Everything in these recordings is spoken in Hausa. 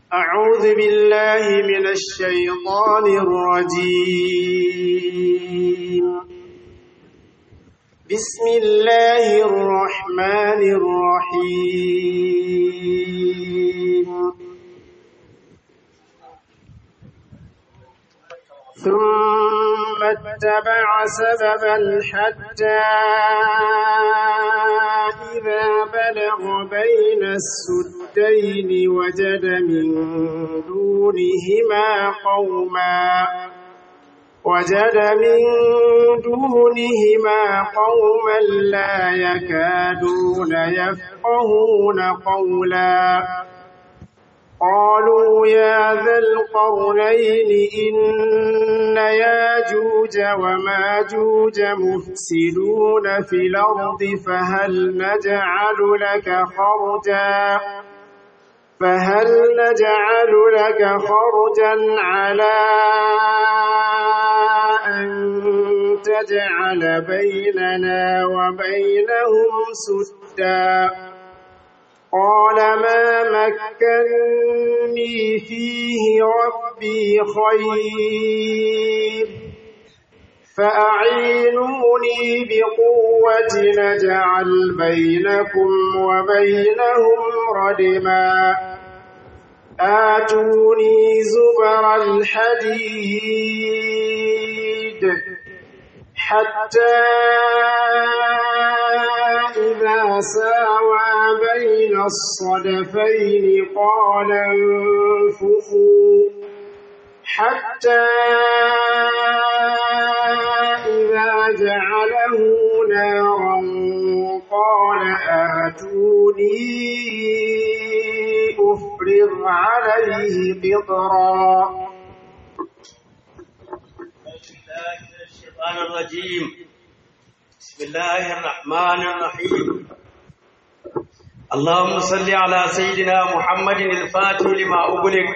أعوذ بالله من الشيطان الرجيم بسم الله الرحمن الرحيم ثم اتبع سببا حتى إذا بلغ بين السدين وجد من دونهما قوما وجد من دونهما قوما لا يكادون يفقهون قولا قالوا يا ذا القرنين إن ياجوج وماجوج مفسدون في الأرض فهل نجعل لك خرجا فهل نجعل لك خرجا على أن تجعل بيننا وبينهم سدا قال ما مكني فيه ربي خير فأعينوني بقوة نجعل بينكم وبينهم ردما آتوني زبر الحديد حتى إذا ساوى بين الصدفين قال انفخوا حتى إذا جعله نارا قال آتوني أفرغ عليه قطرا الشيطان الرجيم بسم الله الرحمن الرحيم اللهم صل على سيدنا محمد الفاتح لما أغلق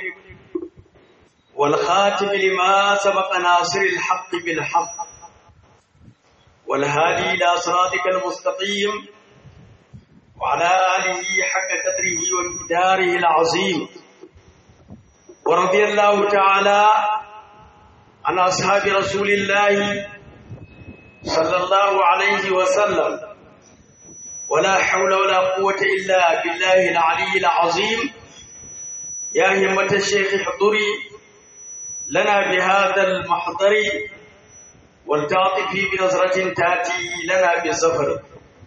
والخاتم لما سبق ناصر الحق بالحق والهادي إلى صراطك المستقيم وعلى آله حق قدره ومقداره العظيم ورضي الله تعالى عن أصحاب رسول الله صلى الله عليه وسلم ولا حول ولا قوة إلا بالله العلي العظيم يا همة الشيخ احضري لنا بهذا المحضر والتعطفي بنظرة تأتي لنا بالسفر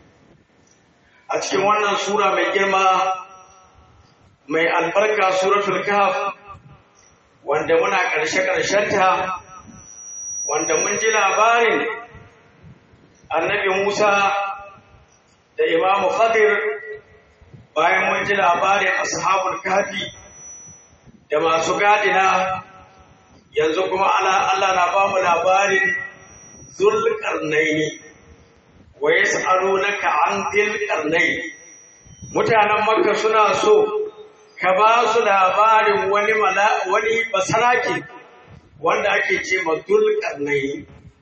أتكلم عن سورة من جرمى من البركة سورة الكهف wanda muna ƙarshe-ƙarshenta wanda mun ji labarin annabi Musa da Imamu Khadir bayan mun ji labarin ashabul kafi da masu gadina yanzu kuma Allah na ba mu labarin zulƙarnaini wa yas'alunaka an dhil mutanen Makka suna so ka ba su labarin wani wani basaraki wanda ake ce ma dulkarnai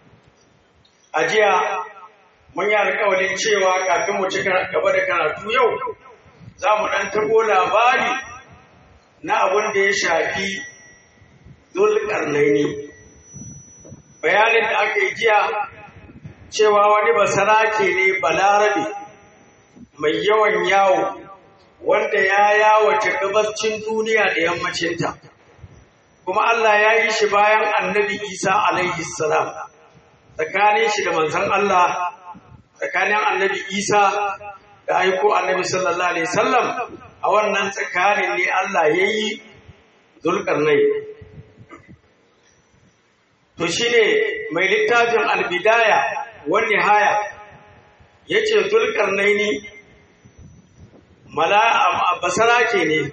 a jiya mun yi alkawalin cewa kafin mu ci gaba da karatu yau za mu ɗan tabo labari na abin da ya shafi dulkarnai ne bayanin da aka yi jiya cewa wani basarake ne balarabe mai yawan yawo wanda ya yawace gabascin duniya da yammacinta kuma Allah ya yi shi bayan annabi Isa alaihi salam tsakanin shi da manzon Allah tsakanin annabi Isa da aiko annabi sallallahu alaihi wasallam a wannan tsakanin ne Allah ya yi zulkarnai to shine mai littafin albidaya wani haya yace zulkarnai ne basarake ne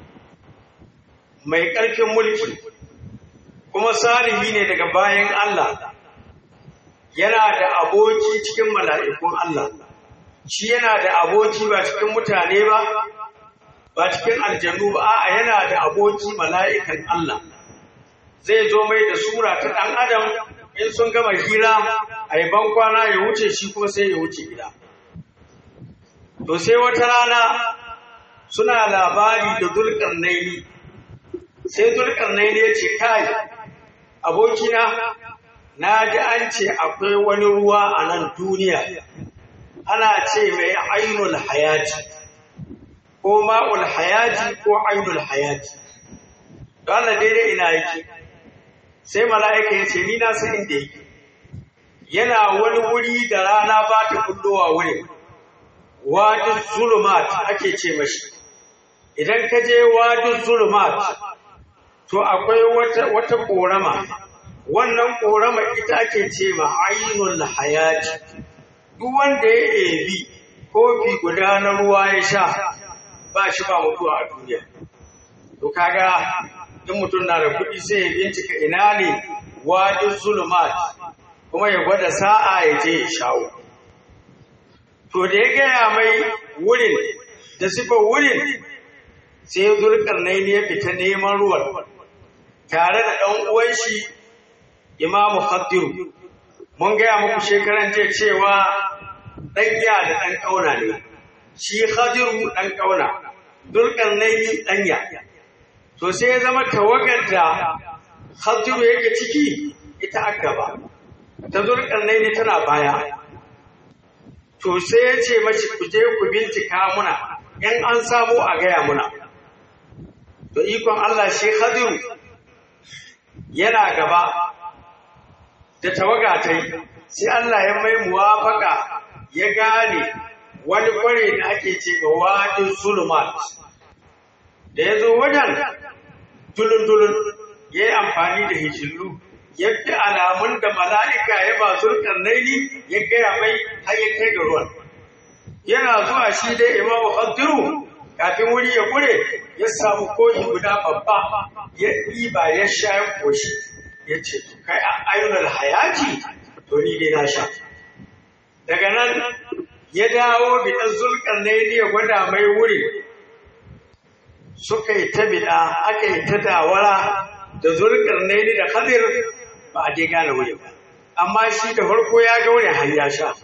mai ƙarfin mulki kuma salihi ne daga bayan Allah yana da aboki cikin mala'ikun Allah shi yana da aboki ba cikin mutane ba ba cikin aljanu ba a yana da aboki mala'ikan Allah zai zo mai da sura ta ɗan adam in sun gama hira a yi bankwana ya wuce shi kuma sai ya wuce gida to sai wata rana suna labari da dulkarnaini sai zulkarnaini ya ce kai abokina na ji an ce akwai wani ruwa a nan duniya ana ce mai ainul hayati ko ma'ul hayati ko ainul hayati don Allah daidai ina yake sai mala'ika ya ce ni na san inda yake yana wani wuri da rana ba ta kullowa wurin wadin zulumat ake ce mashi idan ka je wadin zulumat to akwai wata wata korama wannan korama ita ake ce ma ainul hayati duk wanda ya ebi kofi guda na ruwa ya sha ba shi ba mutuwa a duniya to kaga in mutum na da kuɗi sai ya bincika ina ne wadin zulumat kuma ya gwada sa'a ya je ya shawo to da ya gaya mai wurin da sifar wurin sai zulkarnai ne ya fita neman ruwan tare da ɗan uwan shi imamu khaddiru mun gaya muku shekaran jiya cewa ɗan ya da ɗan ƙauna ne shi khadiru ɗan ƙauna zulkarnai ɗan ya to sai ya zama tawagar da khadiru yake ciki ita aka ba ta zulkarnai ne tana baya to sai ya ce mace ku je ku bincika muna in an samu a gaya muna to ikon Allah shi Khadiru yana gaba da tawaga ta yi sai Allah ya mai muwafaka ya gane wani kware da ake ce ga wadin sulumat da ya zo wajen tulun-tulun ya yi amfani da hijillu yadda alamun da mala'ika ya ba zurkar naili ya gaya mai har ya kai ga ruwan. Yana zuwa shi dai imamu Khadiru kafin wuri ya kure ya samu koyi guda babba ya ɗiba ya sha ya koshi ya ce kai a ayyunar hayati to ni dai na sha. Daga nan ya dawo biɗan zurkar naili ya gwada mai wuri suka yi ta biɗa aka yi ta dawara da zurkar naili da Khadir ba a je gane wuri ba amma shi da farko ya ga wuri har ya sha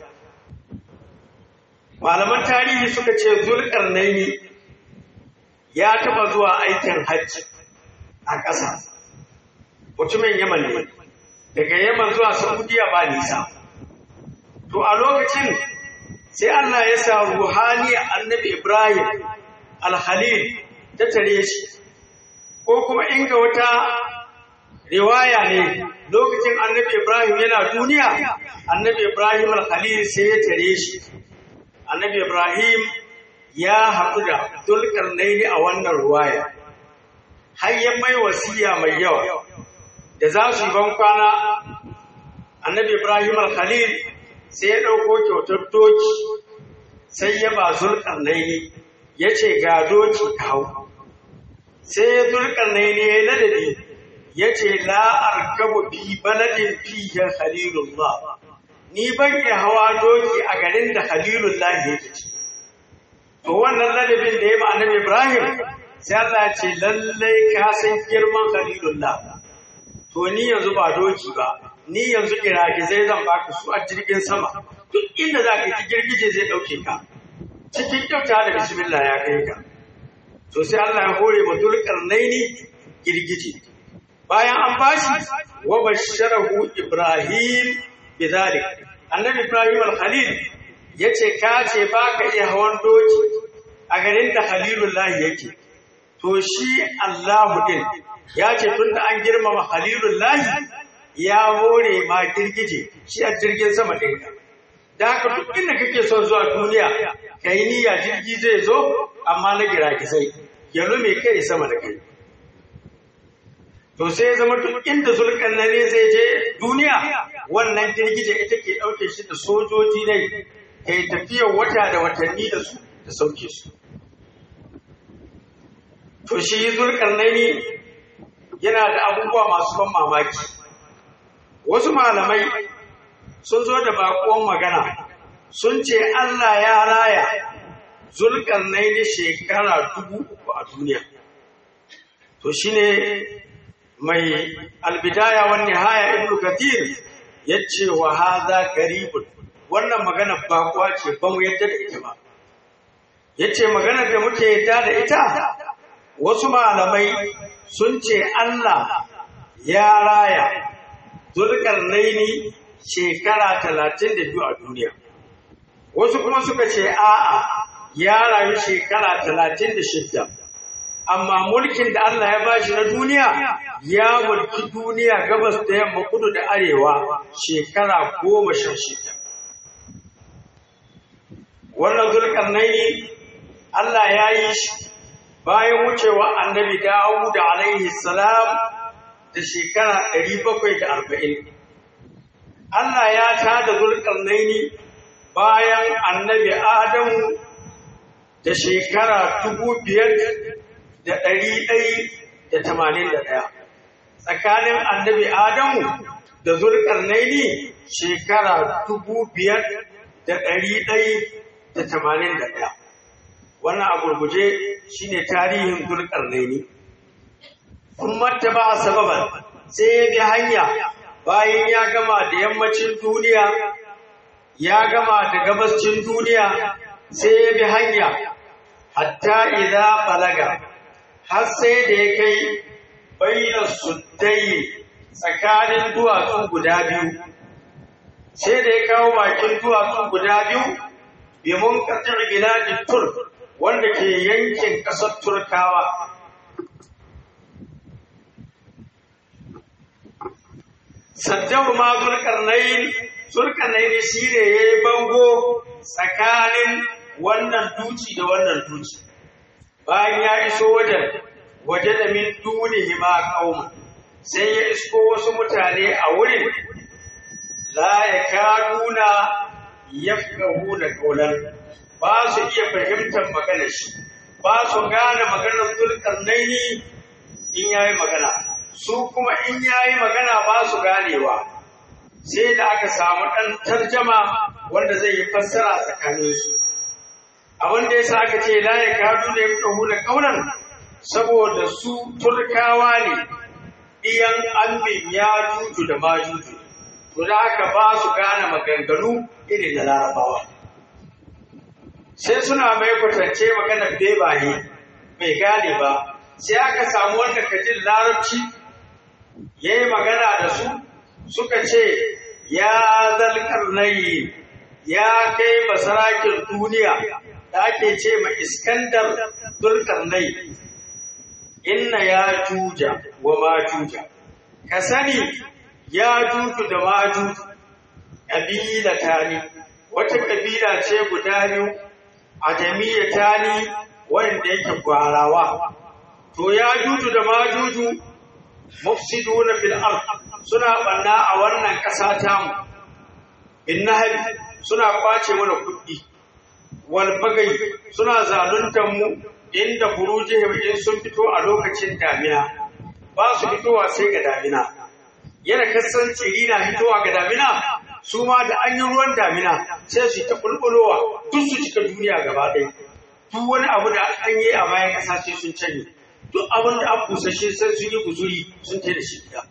malaman tarihi suka ce zulkarnaini ya taba zuwa aikin hajji a ƙasa mutumin yaman ne daga yaman zuwa saudiya ba nisa to a lokacin sai Allah ya sa ruhani annabi Ibrahim al-Khalil ta tare shi ko kuma inga wata riwaya ne lokacin annabi Ibrahim yana duniya annabi Ibrahim al-Khalil sai ya tare shi annabi Ibrahim ya haɗu da dulkarnaini a wannan ruwaya har ya mai wasiya mai yawa da za su yi ban kwana annabi Ibrahim al-Khalil sai ya ɗauko kyautar doki sai ya ba zulkarnaini ya ce ga doki kawo sai ya zulkarnaini ya yi ladabi ya ce la'ar gaba fi baladin fiye halilullah ni ban iya hawa doki a garin da halilullah ya ci to wannan ladabin da ya ma annabi ibrahim sai Allah ce lallai ka san girman halilullah to ni yanzu ba doki ba ni yanzu zai zan baka su a jirgin sama duk inda za ka yi girgije zai ɗauke ka cikin kyauta da bismillah ya kai ka to sai Allah ya hore ma dulkarnaini girgije bayan an bashi wa basharahu ibrahim bidhalik annabi ibrahim al-khalil yace ka ce baka iya hawan doki a garin da khalilullahi yake to shi Allahu din ya ce tunda an girmama khalilullahi ya hore ma girgije shi a jirgin sama ɗinka da haka duk inda kake son zuwa duniya ka yi niyya jirgi zai zo amma na giragizai ya lume kai sama da kai to sai ya zama duk inda zulkan na ne zai je duniya wannan girgije ita ke ɗauke shi da sojoji ne ka yi tafiyar wata da watanni da su da sauke su to shi zulkan ne yana da abubuwa masu ban mamaki wasu malamai sun zo da baƙon magana sun ce Allah ya raya zulkan ne shekara dubu uku a duniya to shine mai albidaya wa nihaya ibnu kathir yace wa hadha qaribun wannan magana ba kuwa ce ba mu yadda da ita ba yace magana da muke yadda da ita wasu malamai sun ce Allah ya raya zulkarnaini shekara talatin da biyu a duniya wasu kuma suka ce a'a ya rayu shekara talatin da shidda amma mulkin da Allah ya bashi na duniya ya mulki duniya gabas da yamma kudu da arewa shekara goma sha shida wannan zulkarnaini Allah ya yi shi bayan wucewa annabi Dawud alaihi salam da shekara ɗari bakwai da arba'in. Allah ya tada zulkarnaini bayan annabi Adamu da shekara dubu biyar da ɗari ɗai da tamanin da ɗaya. Tsakanin annabi Adamu da zulkarnaini shekara dubu biyar da ɗari ɗai da tamanin da ɗaya. Wannan a gurguje shi ne tarihin zulkarnaini. Kun ba a sababan sai ya bi hanya bayan ya gama da yammacin duniya, ya gama da gabascin duniya sai ya bi hanya, hatta idza balaga har sai da ya kai bayyana suddai tsakanin duwatsu guda biyu. Sai da ya kawo bakin duwatsu guda biyu, bi mun katir biladin Turk wanda ke yankin ƙasar Turkawa. Saddahu ma Zulkarnain, Zulkarnain shi ne ya yi bango tsakanin wannan duci da wannan duci. Bayan ya iso wajen, waje da min dunihi ma kauma, sai ya isko wasu mutane a wurin, la ya kaduna yafkahu da kaulan. ba su iya fahimtar maganar shi ba su gane maganar zulkarnaini in yayi magana su kuma in yayi magana ba su ganewa sai da aka samu ɗan tarjama wanda zai yi fassara tsakanin su abin da yasa aka ce la ya kadu da ya da kaunan saboda su turkawa ne iyan ambin ya juju da majuju to da aka ba su gane maganganu irin da larabawa sai suna mai kwatance maganar bebaye bai gane ba sai aka samu wanda ka jin larabci ya yi magana da su suka ce ya zalkar nayi ya kai basarakin duniya da ake ce ma iskandar dulkar nayi inna ya juja wa ma juja ka sani ya juju da ma juju ƙabila tani wata ƙabila ce guda biyu a jami'a ni wanda yake gwarawa to ya juju da majuju mufsiduna fil ard suna banna a wannan ƙasa ta mu bin nahab suna kwace mana kuɗi wal bagai suna zaluntar mu inda furujihim in sun fito a lokacin damina ba su fitowa sai ga damina yana kasan tsiri na fitowa ga damina su ma da an yi ruwan damina sai su ta bulbulowa duk su cika duniya gaba ɗaya duk wani abu da an yi a bayan ƙasa sai sun canye duk abin da an busashe sai sun yi guzuri sun tai da shi gida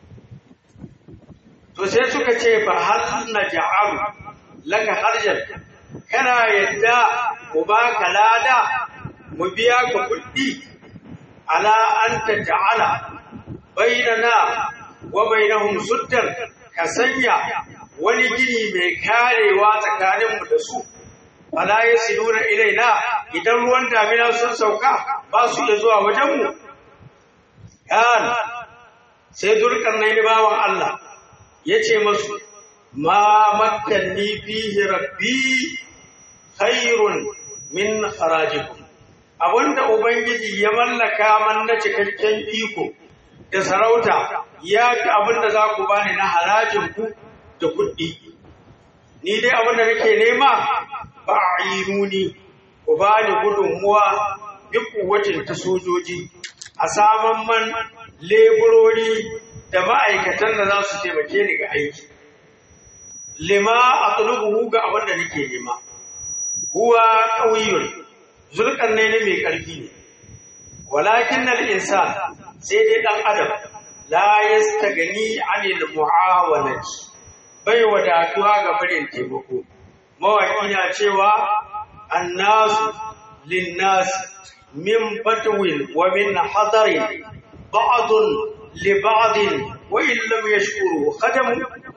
to sai suka ce fa hal na ja'alu laka harjan kana yadda mu baka lada mu biya ka kuɗi ala an ta ta'ala bainana wa bainahum suddan ka sanya wani gini mai karewa tsakaninmu da su fala yasiluna ilaina idan ruwan damina sun sauka ba su da zuwa wajenmu kan sai zulkarnaini bawan Allah ya ce masu ma makkanni fihi rabbi khairun min kharajikum abinda ubangiji ya mallaka man na cikakken iko da sarauta ya fi abinda za ku bani na harajin ku da kuɗi ni dai abinda nake nema ba a yi nuni ku bani gudunmuwa duk kuwacin ta sojoji a saman man leburori da ma'aikatan da za su taimake ni ga aiki lima a tulubuhu ga abin da nake nema huwa ƙauyun zulkan ne mai ƙarfi ne walakin na insan sai dai ɗan adam la yastagani anil mu'awanati bai wadatuwa ga barin taimako mawaƙi na cewa annasu linnas min batwin wa min hadarin ba'dun li ba'din wa in lam yashkuru khadamu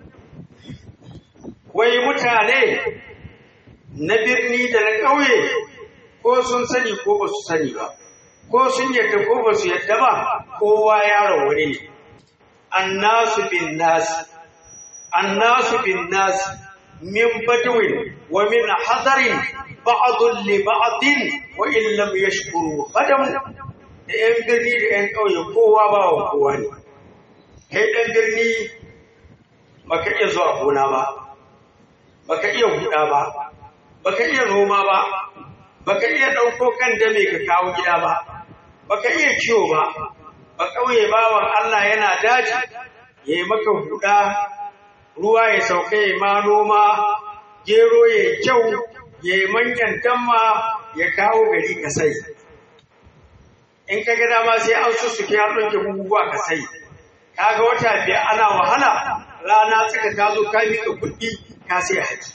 wai mutane na birni da na ƙauye ko sun sani ko ba su sani ba ko sun yadda ko ba su yadda ba kowa yaron wani ne annasu bin nasi annasu bin nasi min badwin wa min hadarin ba'dun li ba'din wa in lam yashkuru khadam da yan birni da yan ƙauye kowa ba wa kowa ne kai ɗan birni baka iya zuwa gona ba baka iya huda ba baka iya noma ba baka iya ɗauko kan dame ka kawo gida ba baka iya kiwo ba ba ƙauye bawan Allah yana daji ya yi maka huda ruwa ya sauka ya ma noma gero ya kyau ya yi manyan damma ya kawo gari ka sai in ka ga dama sai an sussuke har ɗauke buguwa ka sai kaga wata biyar ana wahala rana tsaka ta zo ka miƙa kuɗi ka sai haji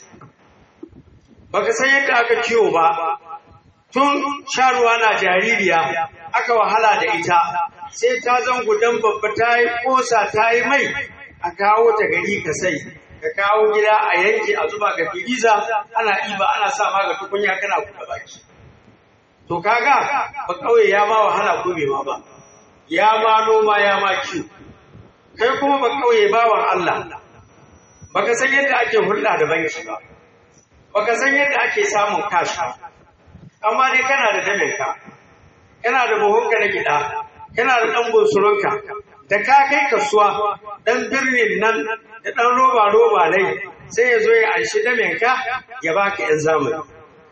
baka san yadda aka kiwo ba tun sharuwa na jaririya aka wahala da ita sai ta zan gudan babba ta yi ƙosa ta yi mai a kawo ta gari ka sai ka kawo gida a yanke a zuba ga firiza ana ɗiba ana sa ma ga tukunya kana kuɗa baki to kaga ba ƙauye ya ma wahala ko bai ma ba ya ma noma ya ma kiwo kai kuma ba ƙauye bawan Allah baka san yadda ake hulɗa da banki ba baka san yadda ake samun cash ba amma dai kana da daminka kana da buhunka na gida kana da ɗan bunsurunka da ka kai kasuwa ɗan birnin nan da ɗan roba roba nai sai ya zo ya anshi daminka ya baka yan zamani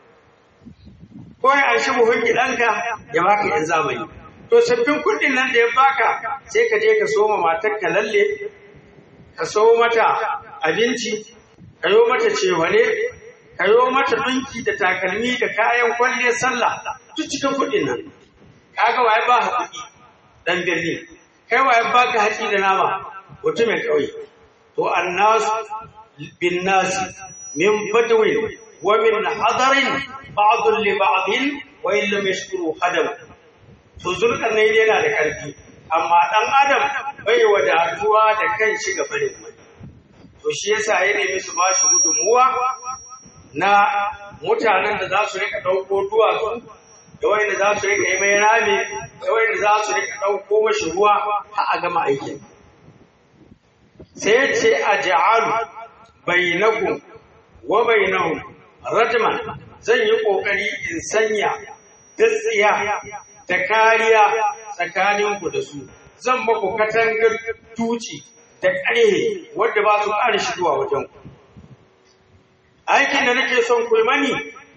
ko ya anshi buhun gidanka ya baka yan zamani to sabbin kuɗin nan da ya baka sai ka je ka soma matar ka lalle ka so mata abinci ka yo mata cewane ka yo mata ɗinki da takalmi da kayan kwalliyar sallah duk cikin kuɗin nan kaga waye ba ka kuɗi dan birni kai waye ba ka haƙi da nama mutumin ƙauye to annas bin nas min badwin wa min hadarin ba'd li ba'd wa in lam yashkuru hadam to zulkan ne yana da ƙarfi amma dan adam bai wadatuwa da kan shi ga farin mai to shi yasa ya nemi su ba shi gudunmuwa na mutanen da za su rika ɗauko duwatsu da wanda za su rika yi mai rami da wanda za su rika ɗauko mashi ruwa har a gama aikin sai ya ce a ja'alu bainakum wa bainahum rajman zan yi ƙoƙari in sanya gaskiya da kariya tsakaninku da su zan maku katangar tuci da ƙarhe wadda ba su ƙara shigowa wajen ku aikin da nake son ku mani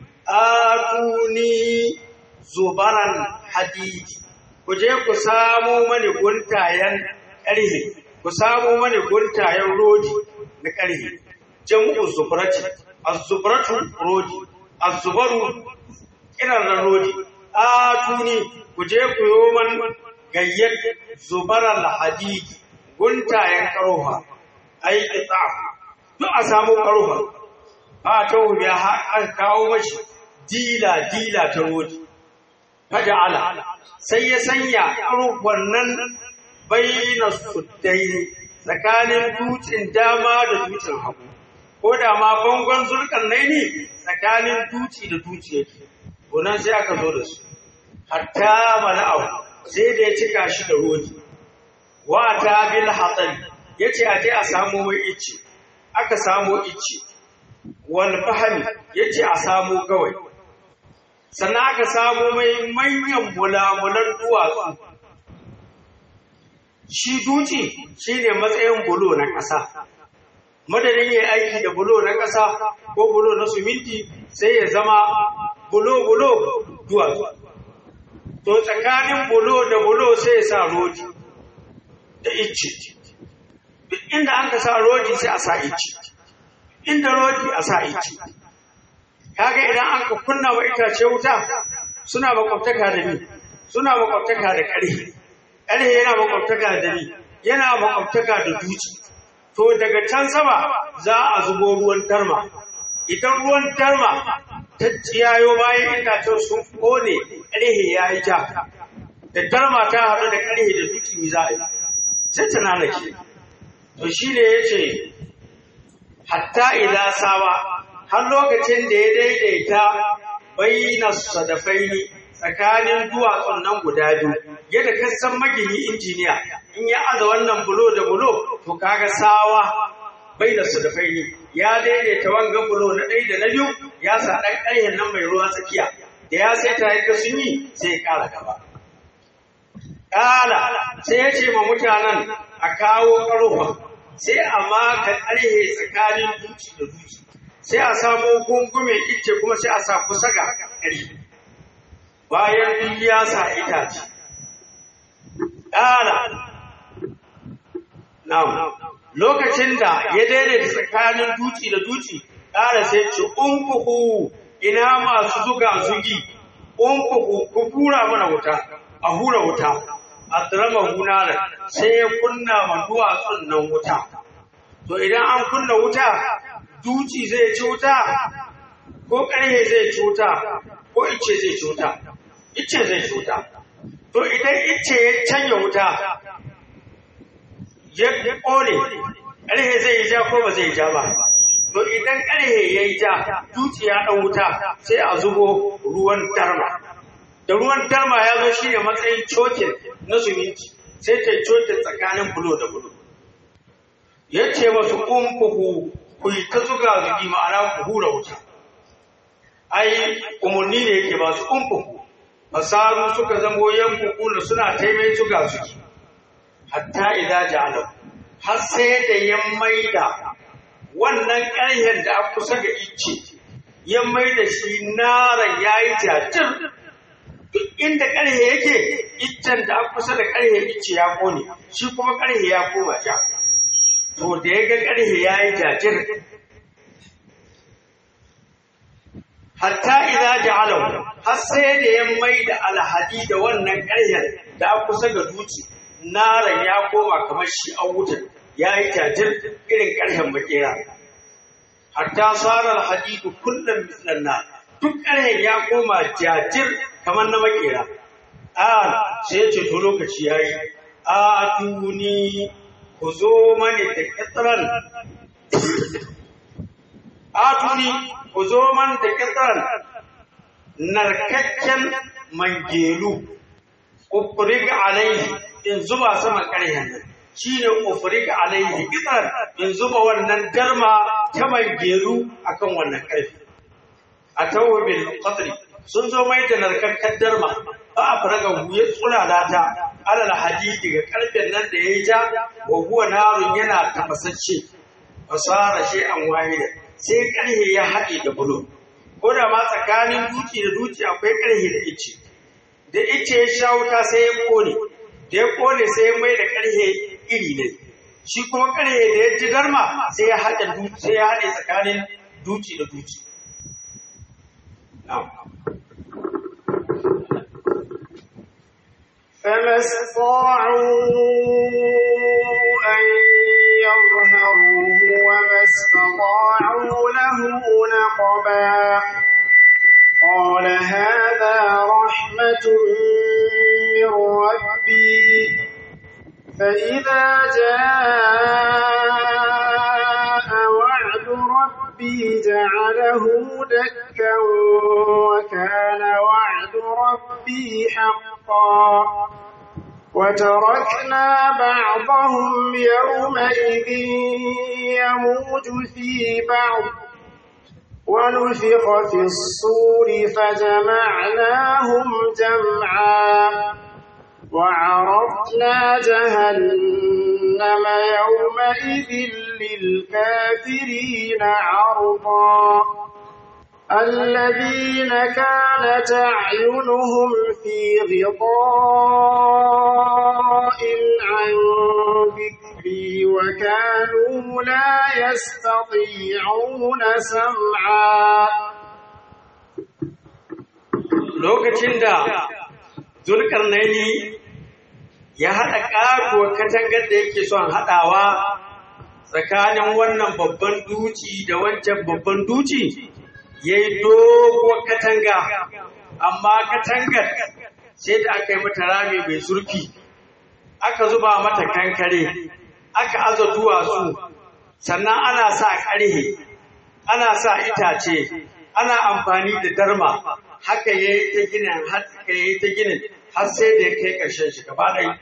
atuni zubaran hadidi ku je ku samo mani guntayen ƙarhe ku samo mani guntayen rodi na ƙarhe jam'u zubrati az-zubratu rodi az-zubaru kiran rodi atuni ku je ku yo man gayyar zubaran hadidi guntayen karoha ai ita duk a samu karoha ba ta wuya an kawo mashi dila dila ta rodi faja'ala sai ya sanya karohan nan bayyana suddai tsakanin dutsen dama da dutsen hagu ko da ma bangon zulkan nai ne tsakanin duci da duci yake gonan sai aka zo da su hatta mala'u sai da ya cika shi da rodi wata bil hatsari ya ce a je a samo mai ice aka samo ice wal fahami ya ce a samo kawai sannan aka samo mai manyan mulamulan duwatsu shi duci shi ne matsayin bulo na ƙasa madadin ya aiki da bulo na ƙasa ko bulo na suminti sai ya zama bulo-bulo duwatsu to tsakanin bulo da bulo sai ya sa rodi da icce duk inda an ka sa rodi sai a sa icce inda rodi a sa icce kaga idan an ka kunna wa itace wuta suna makwabtaka da ni suna makwabtaka da ƙarhe ƙarhe yana makwabtaka da ni yana makwabtaka da duci to daga can sama za a zubo ruwan tarma idan ruwan tarma ta tsiyayo bayan itacen sun kone ƙarhe ya yi ja da darma ta haɗu da ƙarhe da duki za a yi sai ta nanake to shi ne ya ce hatta idan sawa har lokacin da ya daidaita bayyana sadafaini tsakanin duwatsun nan guda biyu yadda ka san magini injiniya in ya aza wannan bulo da bulo to kaga sawa bayyana sadafaini ya daidaita wanga bulo na ɗaya da na biyu ya sa ɗan ƙaryen nan mai ruwan tsakiya da ya sai ta yadda sun yi sai ya ƙara gaba ƙala sai ya ce ma mutanen a kawo ƙarfa sai a maka ƙarhe tsakanin duci da duci sai a samu gungume ice kuma sai a sa kusa ga ƙarfe bayan duk ya sa itace ƙara na'am lokacin da ya daidaita tsakanin duci da duci ƙara sai ce umfuhu ina masu zuga zugi umfuhu ku hura mana wuta a hura wuta a tsirama hunarar sai ya kunna ma duwatsun nan wuta to idan an kunna wuta duci zai ci wuta ko ƙarhe zai ci wuta ko ice zai ci wuta ice zai ci wuta to idan ice ya canja wuta ya ƙone ƙarhe zai yi ja ko ba zai ja ba to idan ƙarhe ya yi ja duci ya ɗan wuta sai a zubo ruwan darma da ruwan darma ya zo shi ne matsayin cokin na suminti sai ta cokin tsakanin bulo da bulo ya ce masu kumfuhu ku yi ta zuga zugi ma'ana ku hura wuta ai umarni ne yake ba su kumfuhu masaru suka zamo yankuku da suna taimai zuga zugi hatta idan ja'alau har sai da ya maida wannan ƙarhen da aka kusa ga icce ya maida shi naran ya yi jajir duk inda ƙarhe yake iccen da aka kusa da ƙarhe icce ya kone shi kuma ƙarhe ya koma ja to da ya ga ƙarhe ya yi jajir hatta idza ja'alahu har sai da ya mai da alhadi da wannan ƙarhen da aka kusa ga duci naran ya koma kamar shi an wutar ya yi jajir irin ƙarhen makera hatta sarar hadidu kullum mislan na duk ƙarhen ya koma jajir kamar na makera a sai ce to lokaci ya yi a tuni ku zo mani da ƙetaren a tuni ku zo mani da ƙetaren narkakken mangelu ƙufurig alaihi in zuba saman ƙarhen nan shi ne ƙufurig alaihi ƙetaren in zuba wannan darma ta mangelu akan wannan ƙarfi a tawabin qadri sun zo mai da narkakkar darma ba a faraga ya tsulala ta alal hadidi ga karfen nan da yayi ja wa huwa narun yana tafasacce fasara shi an wahida sai karhe ya haɗe da bulo ko da ma tsakanin duki da duki akwai karhe da ice da ice ya sha wuta sai ya kone da ya kone sai ya mai da karhe iri ne shi kuma karhe da ya ji darma sai ya haɗe sai ya haɗe tsakanin duki da duki na'am فما استطاعوا أن يظهروه وما استطاعوا له نقبا قال هذا رحمة من ربي فإذا جاء وعد ربي جعله دكا وكان وعد ربي حقا وتركنا بعضهم يومئذ يموج في بعض ونفخ في الصور فجمعناهم جمعا وعرضنا جهنم يومئذ للكافرين عرضا الذين كانت أعينهم في غطاء عن ذكري وكانوا لا يستطيعون سمعا lokacin da zulkarnaini ya haɗa ƙaruwar katangar da yake son haɗawa tsakanin wannan babban duci da wancan babban duci ya yi doguwar katanga amma katangar sai da aka yi mata rami mai zurfi aka zuba mata kankare aka aza duwatsu sannan ana sa ƙarhe ana sa itace ana amfani da darma haka ya yi ta ginin haka ya yi ta ginin har sai da ya kai ƙarshen shi gaba ɗaya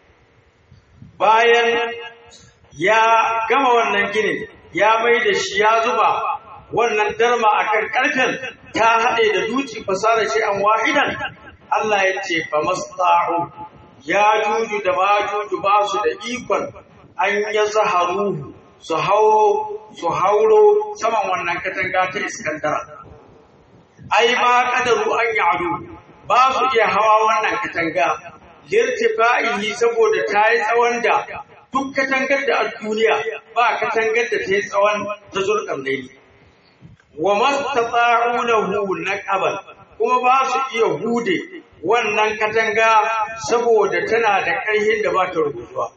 bayan ya gama wannan ginin ya mai da shi ya zuba wannan darma akan ƙarfen ta haɗe da duci fasara shi an wahidan Allah ya ce fa masta'u ya juju da ma juju ba su da ikon an ya zaharu su hauro su hauro saman wannan katanga ta iskandara ai ba kadaru an ya'du ba su iya hawa wannan katanga lirtifa'ihi saboda ta yi tsawon da duk katangar da a duniya ba katangar da ta yi tsawon ta zurƙan laili wa mastata'u lahu naqaban kuma ba su iya hude wannan katanga saboda tana da ƙarhin da ba ta rubutuwa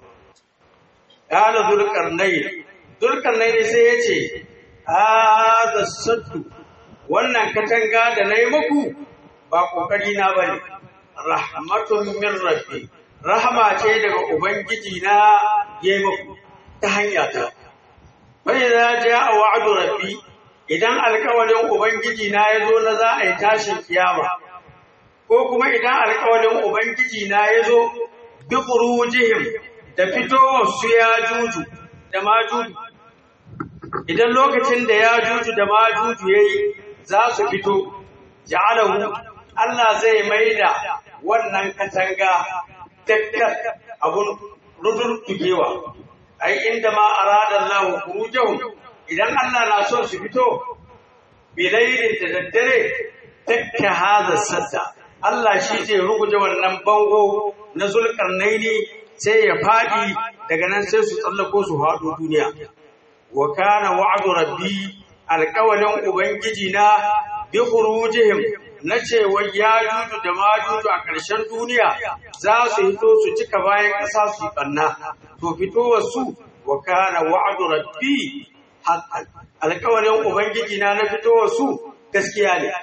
qala zulqarnayn zulqarnayn sai yace hadha saddu wannan katanga da nayi muku ba kokari na bane rahmatun min rabbi rahama ce daga ubangiji na yayi muku ta hanya ta bai za ja wa'du rabbi idan alƙawarin ubangiji na yazo na za a yi tashin kiyama ko kuma idan alƙawarin ubangiji na yazo bi khurujihim da fitowar su ya juju da majuju idan lokacin da ya juju da majuju yayi za su fito ja'alahu Allah zai maida wannan katanga dakkar abun rudul tugewa ai inda ma arada Allah khurujahum idan Allah na so su fito bilailin da daddare dakka hada sadda Allah shi zai ruguje wannan bango na zulkarnaini sai ya fadi daga nan sai su tsallako su haɗo duniya wa kana wa'du rabbi alƙawalin ubangiji na bi khurujihim na cewa ya juju da majuju a ƙarshen duniya za su hito su cika bayan ƙasa su yi ɓanna to fitowar su wa kana wa'du rabbi haqqan alƙawalin ubangiji na na fitowar su gaskiya ne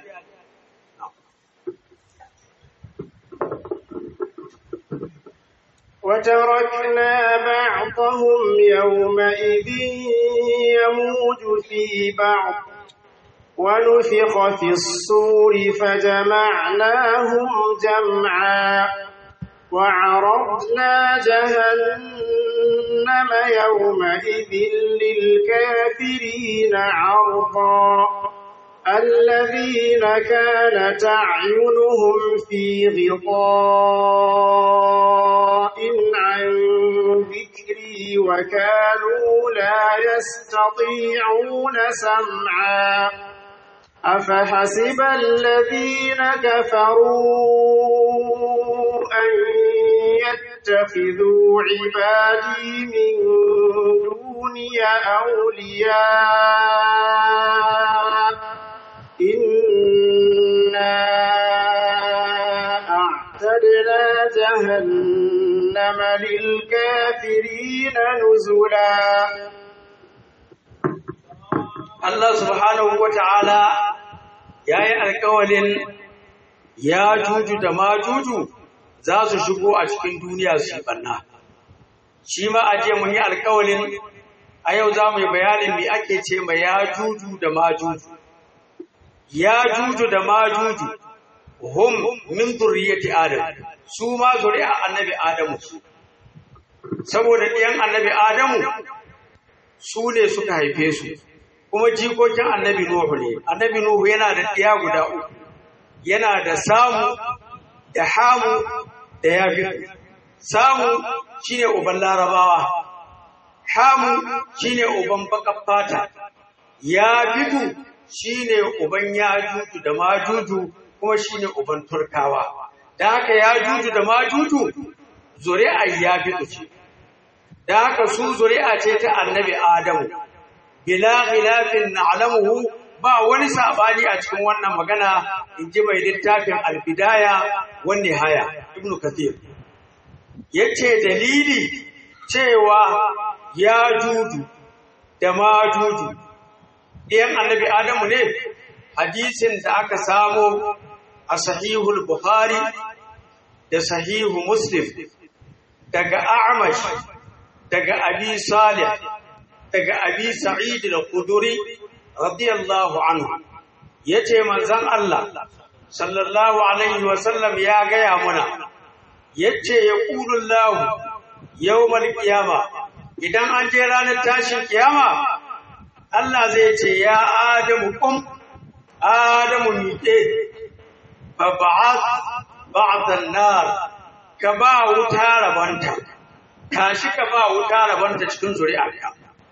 وتركنا بعضهم يومئذ يموج في بعض ونفخ في الصور فجمعناهم جمعا وعرضنا جهنم يومئذ للكافرين عرضا الذين كانت أعينهم في غطاء عن ذكري وكانوا لا يستطيعون سمعا أفحسب الذين كفروا أن يتخذوا عبادي من دوني أولياء إنا أعتدنا جهنم للكافرين نزلا Allah subhanahu wa ta'ala ya yi alkawalin ya juju da ma juju za su shigo a cikin duniya su yi ɓanna. Shi ma a je mun yi alkawalin a yau za mu yi bayanin me ake ce ma ya juju da ma juju. Ya juju da ma juju, hum min zurriyati Adam, su ma zuri'a annabi Adamu. Saboda ɗiyan annabi Adamu su ne suka haife su. kuma jikokin annabi Nuhu ne annabi Nuhu yana da ɗiya guda uku yana da samu da hamu da yafi samu shine uban larabawa hamu shine uban bakar fata yafitu shine uban yajuju da majuju kuma shine uban turkawa da haka yajuju da majuju zuri'a yafitu ce da haka su zuri'a ce ta annabi Adamu bila khilafin na'lamuhu ba wani sabani a cikin wannan magana inji mai littafin al-bidaya wan nihaya ibnu kathir yace dalili cewa ya juju da ma juju ɗiyan annabi adamu ne hadisin da aka samo a sahihul bukhari da sahihu muslim daga a'mash daga abi salih daga abi sa'id al-khudri radiyallahu anhu yace manzon Allah sallallahu alaihi wa sallam ya gaya muna yace yaqulu Allah yawmal qiyama idan an je ranar tashin kiyama Allah zai ce ya Adamu kum Adamu miƙe fa ba'ath ba'dan nar ka ba wuta rabanta tashi ka ba wuta rabanta cikin zuri'arka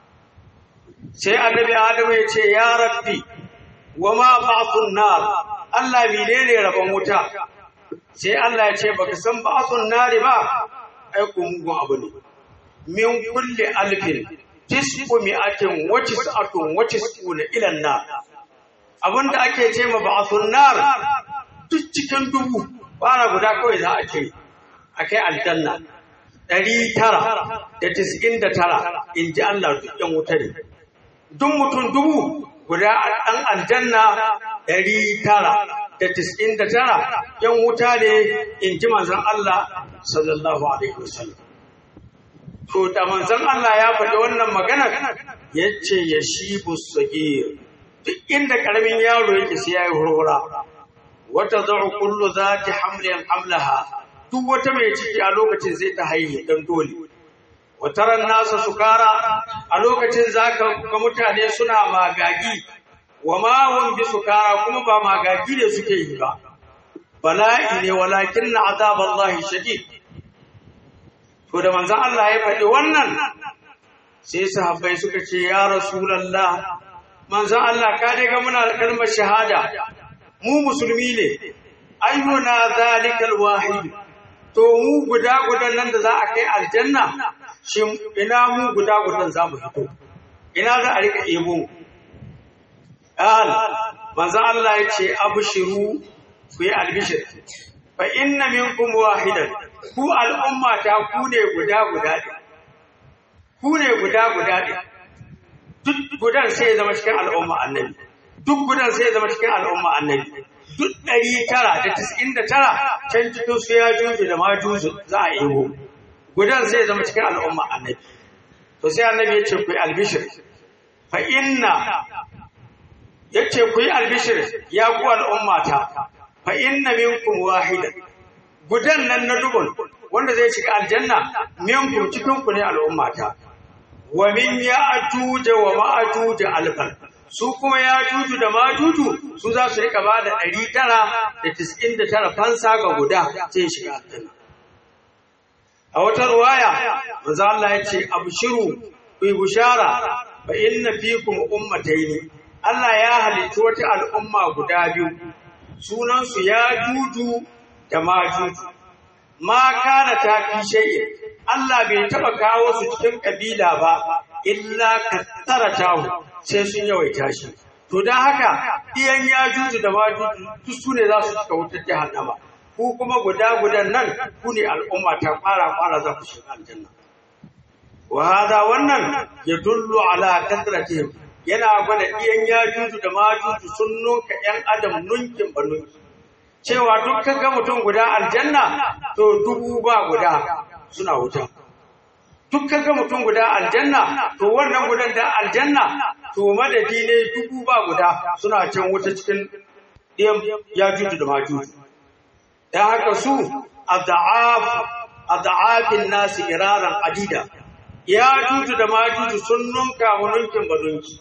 sai annabi Adamu ya ce ya rabbi wa ma ba'thun nar Allah menene rabon wuta sai Allah ya ce baka san ba'thun nar ba ai ku mugun abu ne min kulli alfin tis'u mi'atin wa tis'atun wa tis'una ila nar abinda ake ce ma ba'thun nar duk cikin dubu bara guda kawai za a ce akai aljanna ɗari tara da tis'in da tara in ji Allah duk yan wuta ne duk mutum dubu guda ɗan aljanna ɗari tara da tis'in da tara yan wuta ne in ji manzon Allah sallallahu alaihi wasallam to da manzon Allah ya faɗi wannan magana ya ce ya shi busagir duk inda ƙaramin yaro yake sai ya yi hurhura wata za'u kullu zati hamlin hamlaha duk wata mai ciki a lokacin zai ta haihu dan dole wataran nasa sukara a lokacin zaka ga mutane suna magagi wa ma hum bi sukara kuma ba magagi ne suke yi ba bala'i ne walakin azaballahi shadid to da manzon Allah ya faɗi wannan sai sahabbai suka ce ya rasulullah manzon Allah ka dai ga muna da kalmar shahada mu musulmi ne ayyuna zalikal wahid to mu guda gudan nan da za a kai aljanna shi ina mu guda gudan za mu fito ina za a rika ebo al manzo Allah ya ce abshiru ku yi albishir fa inna minkum wahidan ku al'umma ta ku ne guda guda ne ku ne guda guda ne duk gudan sai ya zama cikin al'umma annabi duk gudan sai ya zama cikin al'umma annabi duk ɗari tara da tis'in da tara can cikin su ya juju da ma juju za a ego gudan zai zama cikin al'umma annabi to sai annabi ya ce ku yi albishir fa inna ya ce ku yi albishir ya ku al'ummata fa inna minkum wahidan gudan nan na dubun wanda zai shiga aljanna minkum cikin ku ne al'ummata wa min ya ajuja wa ma'ajuja alfan su kuma ya juju da ma juju su za su rika ba da ɗari tara da tis'in da tara fansa ga guda sai shiga aljanna a wata ruwaya manzo Allah ya ce abshiru ku yi bushara fa inna fikum ummatayn Allah ya halitta wata al'umma guda biyu sunan su ya juju da ma juju ma kana ta fi shay'in Allah bai taba kawo su cikin kabila ba illa kattaratahu sai sun yawaita shi to dan haka iyan ya juju da majuju duk su ne za su cika wutar jahannama ku kuma guda gudan nan ku ne al'umma ta fara fara za ku shiga aljanna wa hada wannan ya dullu ala kasratihim yana gwada iyan ya juju da majuju sun nunka yan adam nunkin ba nunki cewa duk ga mutum guda aljanna to dubu ba guda suna wuta duk ga mutum guda aljanna to wannan gudan da aljanna to madadi ne dubu ba guda suna can wuta cikin ɗiyan ya juju da majuju dan haka su ad'af ad'afin nasi iraran adida ya juju da majuju sun nunka wa nunkin badunki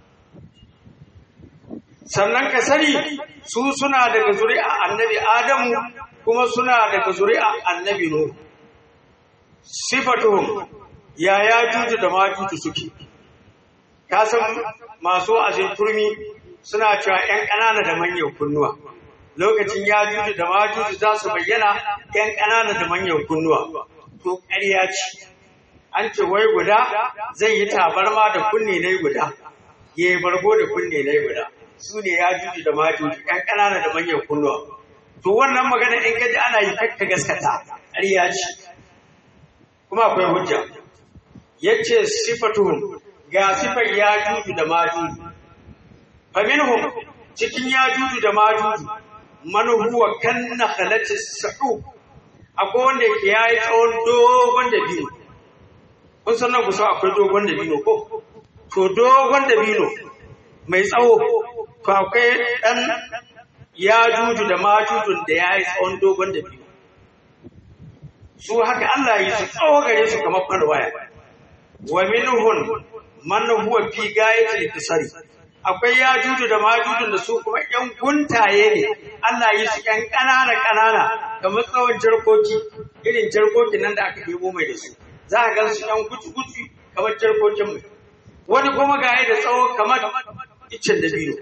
sannan ka sani su suna daga zuri'a annabi adamu kuma suna daga zuri'a annabi nuhu sifatuhum ya ya juju da majuju suke ka san masu azin turmi suna cewa ‘yan ƙanana da manyan kunnuwa lokacin ya juju da majuju za su bayyana ‘yan ƙanana da manyan kunnuwa to ƙarya ce an ce wai guda zai yi tabarma da kunne na guda ya yi bargo da kunne na guda su ne ya juju da majuju ‘yan ƙanana da manyan kunnuwa to wannan magana in kaji ana yi kakka gaskata ƙarya ce kuma akwai hujja yace sifatuhum ga sifar ya juju da majuju fa minhum cikin yajuju da majuju man huwa kan nakhlati sahu akwai wanda yake yayi tsawon dogon dabino kun san nan ku so akwai dogon dabino ko to dogon dabino mai tsawo to akwai dan yajuju da majujun da yayi tsawon dogon dabino su haka Allah yi su tsawo gare su kamar farwaya wa minhun man huwa fi gayatil kisari akwai yajuju da majujun da su kuma yan guntaye ne Allah yi su yan kanana kanana kamar tsawon jarkoki irin jarkokin nan da aka debo mai da su za ka gan su yan gutu gutu kamar jarkokin mai wani kuma gaye da tsawo kamar iccen da biyu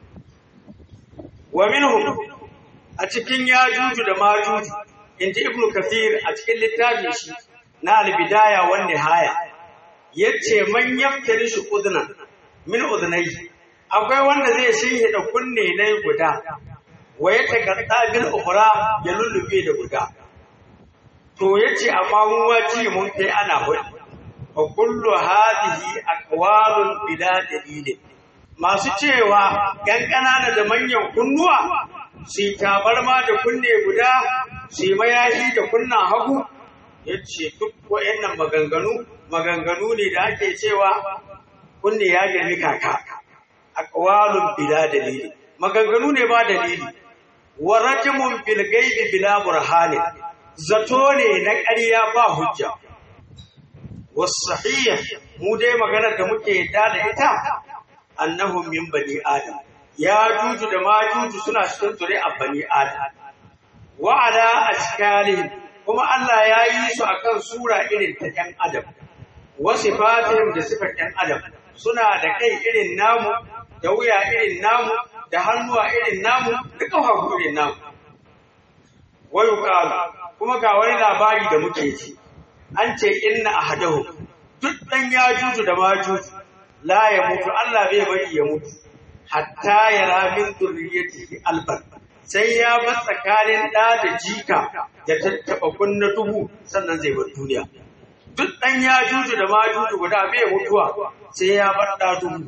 wa minhum a cikin yajuju da majuju inji ibnu kathir a cikin littafin shi na al-bidaya wan nihaya yace man yaftari shi udnan min udnai akwai wanda zai shinhe da kunne ne guda wa ya tagadda bil ukhra ya lullube da guda to yace amma mun waci mun kai ana hudu wa kullu hadhihi aqwalun bila dalil masu cewa yan kanana da manyan kunnuwa su tabarma da kunne guda su mayahi da kunnan hagu yace duk wayannan maganganu maganganu ne da ake cewa kunne ya girmi kaka aqwalun bila dalili maganganu ne ba dalili wa rajmun bil ghaibi bila burhani zato ne na ƙarya ba hujja was sahih mu dai maganar da muke yadda da ita annahum min bani adam ya juju da majuju suna cikin zuri'a bani adam wa ala ashkalihim kuma Allah ya yi su akan sura irin ta ɗan adam wa sifatihim da sifar ɗan adam suna da kai irin namu da wuya irin namu da hannuwa irin namu da ƙafafu irin namu wayu qalu kuma ga wani labari da muke ji an ce inna ahadahu duk dan ya juju da majuju la ya mutu Allah bai bari ya mutu hatta yara min zurriyatihi alban sai ya bar tsakanin ɗa da jika da tattaɓa kunna dubu sannan zai bar duniya duk ɗan ya juju da majuju guda bai mutuwa sai ya bar ɗa dubu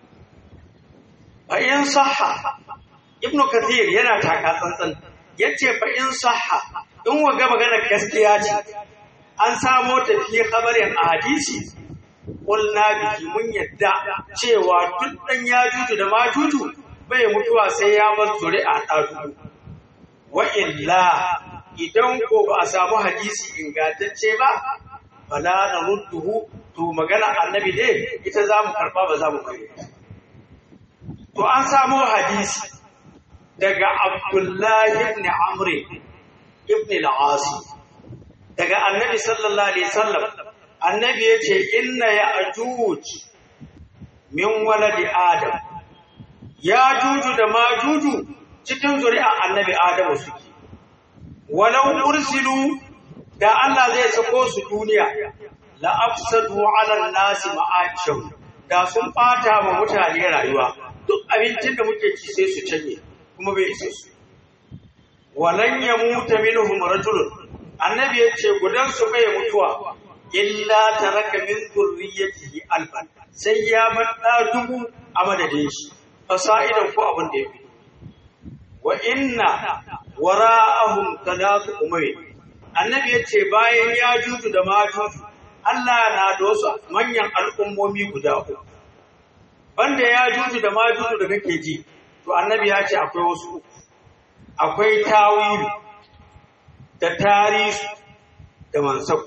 fa in sahha ibnu kathir yana taka tsantsan yace fa in sahha in waga magana gaskiya ce an samo tafiye kabarin a hadisi qulna biki mun yadda cewa duk ɗan ya juju da majuju bai mutuwa sai ya bar zuri'a ɗa dubu wa illa idan ko ba a samu hadisi ingantacce ba fala na rudduhu to magana annabi dai ita za mu karɓa ba za mu bari to an samu hadisi daga abdullahi ibn amri ibn al-asi daga annabi sallallahu alaihi wasallam annabi yace inna ya ajuj min waladi adam ya juju da ma juju cikin zuri'a annabi adamu suke walau ursilu da Allah zai sako su duniya la afsadu ala nasi ma'asham da sun bata wa mutane rayuwa duk abincin da muke ci sai su canye kuma bai isa su walan yamuta minhum rajulun annabi yace gudan su bai mutuwa illa taraka min zurriyyatihi alban sai ya bar dubu a madadin shi fasa'idan ko abin da ya fi wa inna wara'ahum talatu umay annabi yace bayan ya juju da majuju Allah na da wasu manyan al'ummomi guda uku banda ya juju da majuju da kake ji to annabi ya ce akwai wasu uku akwai tawili da tarihi da mansab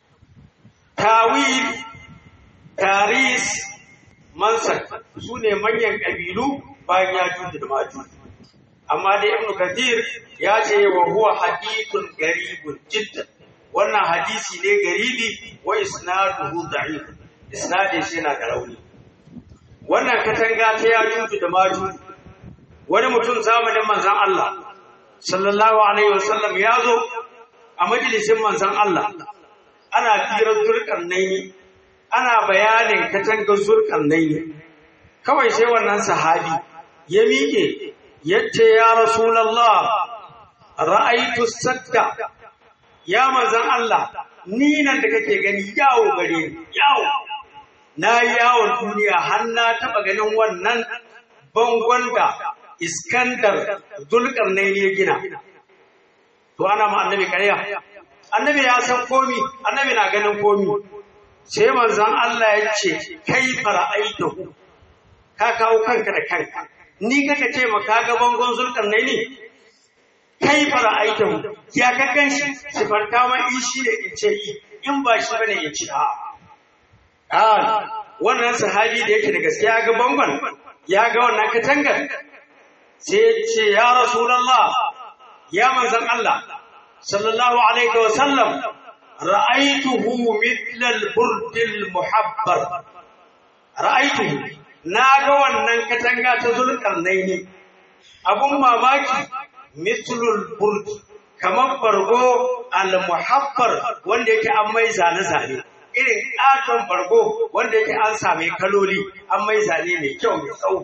tawil taris mansab su ne manyan ƙabilu bayan ya juju da majuju amma dai ibnu kathir ya ce wa huwa hadithun garibun jiddan wannan hadisi ne garibi wa isnaduhu da'if isnadin shi yana da rauni wannan katanga ta ya juju da maju wani mutum zamanin manzon Allah sallallahu alaihi wasallam ya zo a majalisin manzon Allah ana firar zurkan naini ana bayanin katangar zurkan naini kawai sai wannan sahabi ya miƙe yace ya rasulullah ra'aytu sakka ya manzan Allah ni nan da kake gani yawo gare ni yawo na yawon duniya har na taba ganin wannan bangon da iskandar zulkarnain ya gina to ana ma annabi ƙarya annabi ya san komi annabi na ganin komi sai manzon Allah ya ce kai fara'aitahu ka kawo kanka da kanka ni kaka ce ma ka ga bangon zulkarnain ne kai fara'aitahu ya ka ganshi sifanta ma in shi ne in ce in ba shi bane in ci a wannan sahabi da yake da gaskiya ga bangon ya ga wannan katangar sai ce ya rasulullah ya manzan Allah sallallahu alaihi wa sallam ra'aituhu mithla al-burd al-muhabbar ra'aituhu na ga wannan katanga ta zulkarnaini abun mamaki mithla al-burd kamar bargo al-muhabbar wanda yake an mai zane zane irin katon bargo wanda yake an same kaloli an mai zane mai kyau mai tsawo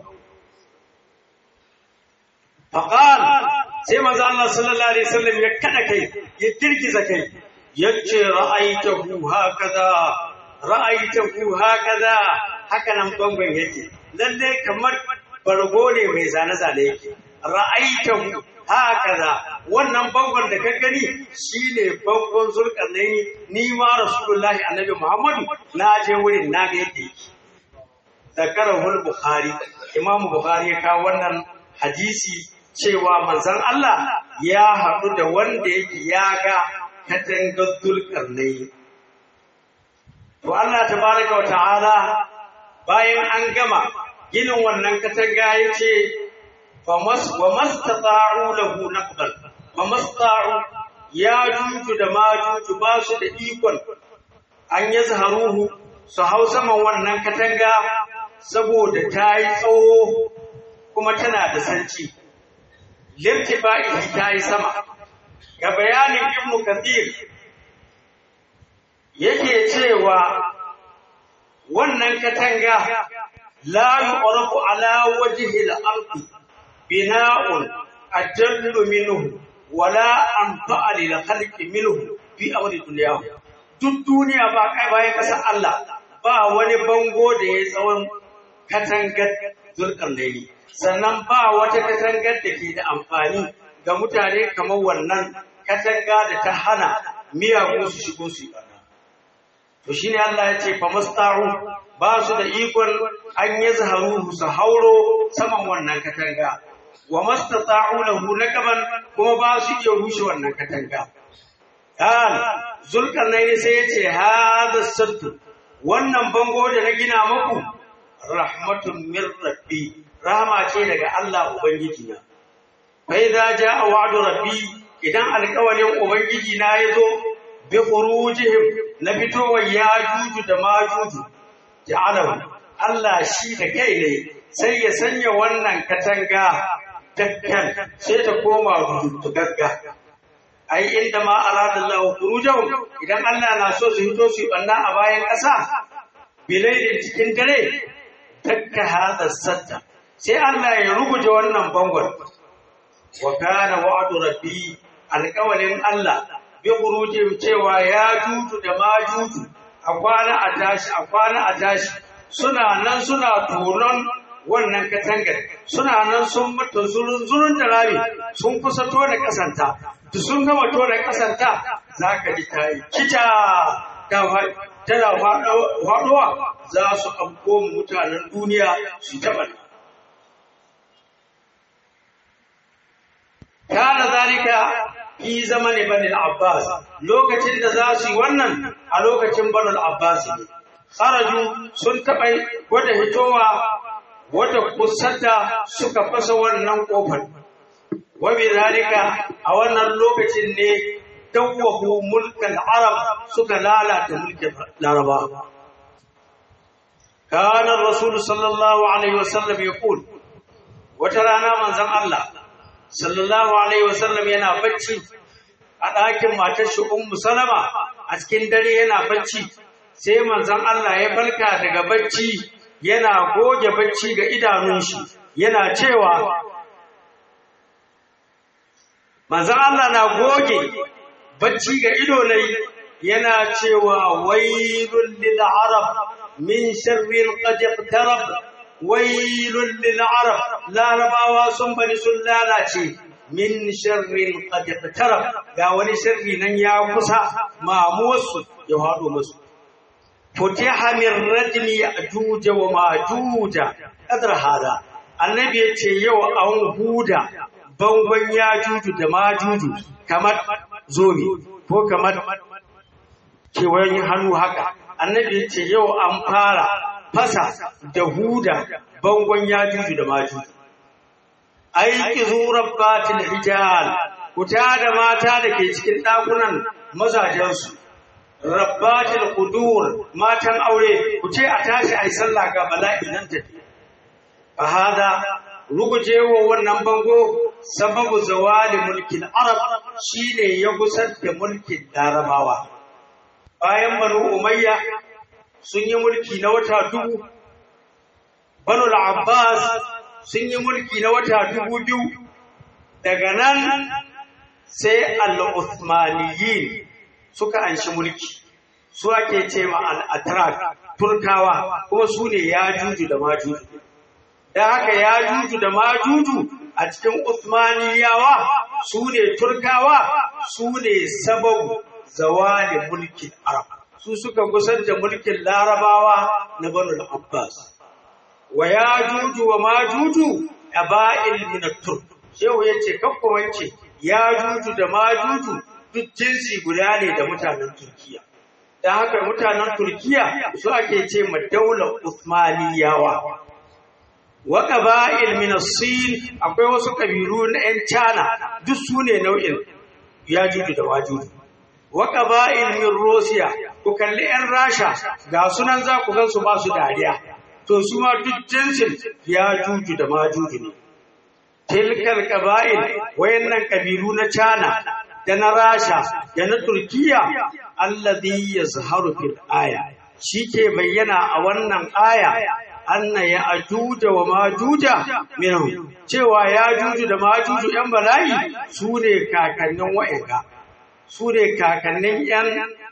faqal sai manzo Allah sallallahu alaihi wasallam ya kada kai ya girgiza kai yace ra'aitahu hakaza ra'aitahu hakaza haka nan bangon yake lalle kamar bargo ne mai zane zane yake ra'aitahu hakaza wannan bangon da ka gani shine bangon zulkarnaini ni ma rasulullahi annabi muhammadu na je wurin na ga yadda yake zakarahul bukhari imam bukhari ya kawo wannan hadisi cewa manzon Allah ya haɗu da wanda yake ya ga katangar zulkarnaini to Allah tabaraka wa ta'ala bayan an gama ginin wannan katanga yace famas wa mastata'u lahu naqbal wa mastata'u ya juju da majuju ba su da ikon an yi zaharuhu su hau saman wannan katanga saboda ta yi tsawo kuma tana da sanci lirtifa'i ta yi sama ga bayanin ibnu kathir yake cewa wannan katanga la yu'rafu ala wajhi al-ardi bina'un ajallu minhu wala anfa'a lil khalqi minhu fi amri dunyahu duk duniya ba kai bayan kasar Allah ba wani bango da ya tsawon katangar zulkarnaini sannan ba wata katangar da ke da amfani ga mutane kamar wannan katanga da ta hana miyagu su shigo su yi to shine Allah ya ce fa masta'u ba su da ikon an yi zaharuhu su hauro saman wannan katanga wa mastata'u lahu nakaban kuma ba su iya rushe wannan katanga kan zulkarnaini sai ya ce hada sattu wannan bango da na gina muku rahmatun min rabbi rahama ce daga Allah ubangiji na fa idza jaa wa'du rabbi idan alƙawarin ubangiji na yazo bi khurujihim na fitowar yajuju da majuju ja'alahu Allah shi da kai ne sai ya sanya wannan katanga dakkan sai ta koma rutugagga ai inda ma arada Allah khurujahum idan Allah na so su hito su banna a bayan ƙasa bilailin cikin dare dakka hada satta sai Allah ya ruguje wannan bangon wa kana wa'du rabbi alƙawalin Allah bi khurujihim cewa ya juju da ma juju a kwana a tashi a kwana a tashi suna nan suna tonon wannan katangar suna nan sun mata zurun zurun da rami sun kusa tona kasanta da sun gama tona kasanta za ka ji ta yi kita tana faɗuwa za su afko mutanen duniya su taɓa kana zalika fi zamanin bani abbas lokacin da za su yi wannan a lokacin bani abbas ne kharaju sun taɓa wata hitowa wata kusanta suka fasa wannan kofar wa bi zalika a wannan lokacin ne dawwahu mulkan arab suka lalata mulkin laraba kana rasul sallallahu alaihi wasallam yaqul wata rana manzon Allah sallallahu alaihi wasallam yana bacci a ɗakin matar shi ummu salama a cikin dare yana bacci sai manzon Allah ya falka daga bacci yana goge bacci ga idanun shi yana cewa manzon Allah na goge bacci ga ido ne yana cewa wailul lil arab min sharrin qad iqtarab wailul lil arab larabawa sun bani sun lalace min sharrin qad iqtarab ga wani sharri nan ya kusa mamuwarsu ya hado musu futiha min rajmi ya'juj wa ma'juj qadar hada annabi yace yau an huda bangon yajuju da majuju kamar zobe ko kamar kewayen hannu haka annabi yace yau an fara fasa da huda bangon yajuju da majuju aiki zurar batin hijal kuta da mata da ke cikin ɗakunan mazajensu rabbatil qudur matan aure ku ce a tashi ai sallah ga bala'i nan ta fa hada rugujewa wannan bango sababu zawali mulkin arab shine ya gusar da mulkin larabawa bayan banu umayya sun yi mulki na wata dubu banu al-abbas sun yi mulki na wata dubu biyu daga nan sai al-uthmaniyin suka anshi mulki su ake ce ma al-atrak turkawa kuma su ne ya juju da majuju da haka ya juju da majuju a cikin uthmaniyawa su ne turkawa su ne sababu zawalin mulkin arab su suka gusar da mulkin larabawa na banu abbas wa ya juju wa majuju aba'il min turk shehu yace kakkumance ya juju da majuju duk jinsi guda ne da mutanen Turkiya. Da haka mutanen Turkiya su ake ce ma daular Usmaniyawa. Wa qaba'il min sin akwai wasu kabilu na 'yan China duk su ne nau'in Yajuju da Wajuju. Wa qaba'il min Russia ku kalli 'yan Rasha ga sunan za ku gan su ba su dariya. To su ma duk jinsin Yajuju da Majuju ne. Tilkal qaba'il wayannan kabilu na China da na Rasha da na Turkiya alladhi yazharu fil aya shike bayyana a wannan aya anna ya ajuja wa majuja minhum cewa ya juju da majuju yan bala'i su ne kakannin wa'anga su ne kakannin yan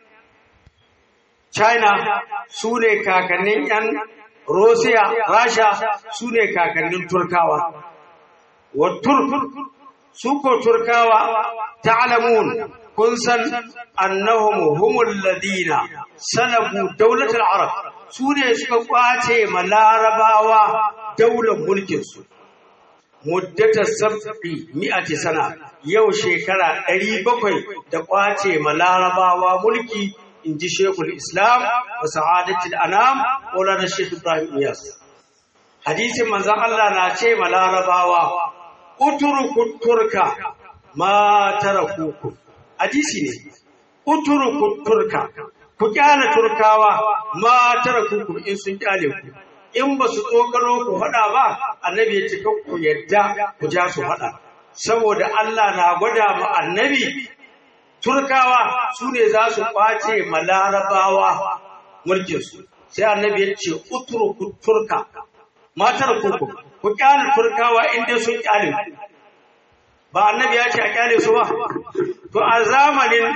China su ne kakannin yan Russia Rasha su ne kakannin Turkawa wa Turk su ko Turkawa ta'lamun kun san annahum humul ladina salabu daulatul arab su ne suka kwace ma larabawa daular mulkin su muddata sab'i mi'ati sana yau shekara 700 da kwace ma larabawa mulki inji shekul islam wa sa'adatul anam maulana shekh ibrahim iyas hadisin manzon Allah na ce ma larabawa uturuku turka ma tarakuku hadisi ne uturuku turka ku kyale turkawa ma tarakuku in sun kyale ku in ba su tsokaro ku faɗa ba annabi ya ce ku yadda ku ja su faɗa saboda Allah na gwada mu annabi turkawa su ne za su kwace ma larabawa mulkinsu sai annabi ya ce uturuku turka ma tarakuku ku kyale turkawa inda sun kyale ku ba annabi ya ce a kyale su ba to a zamanin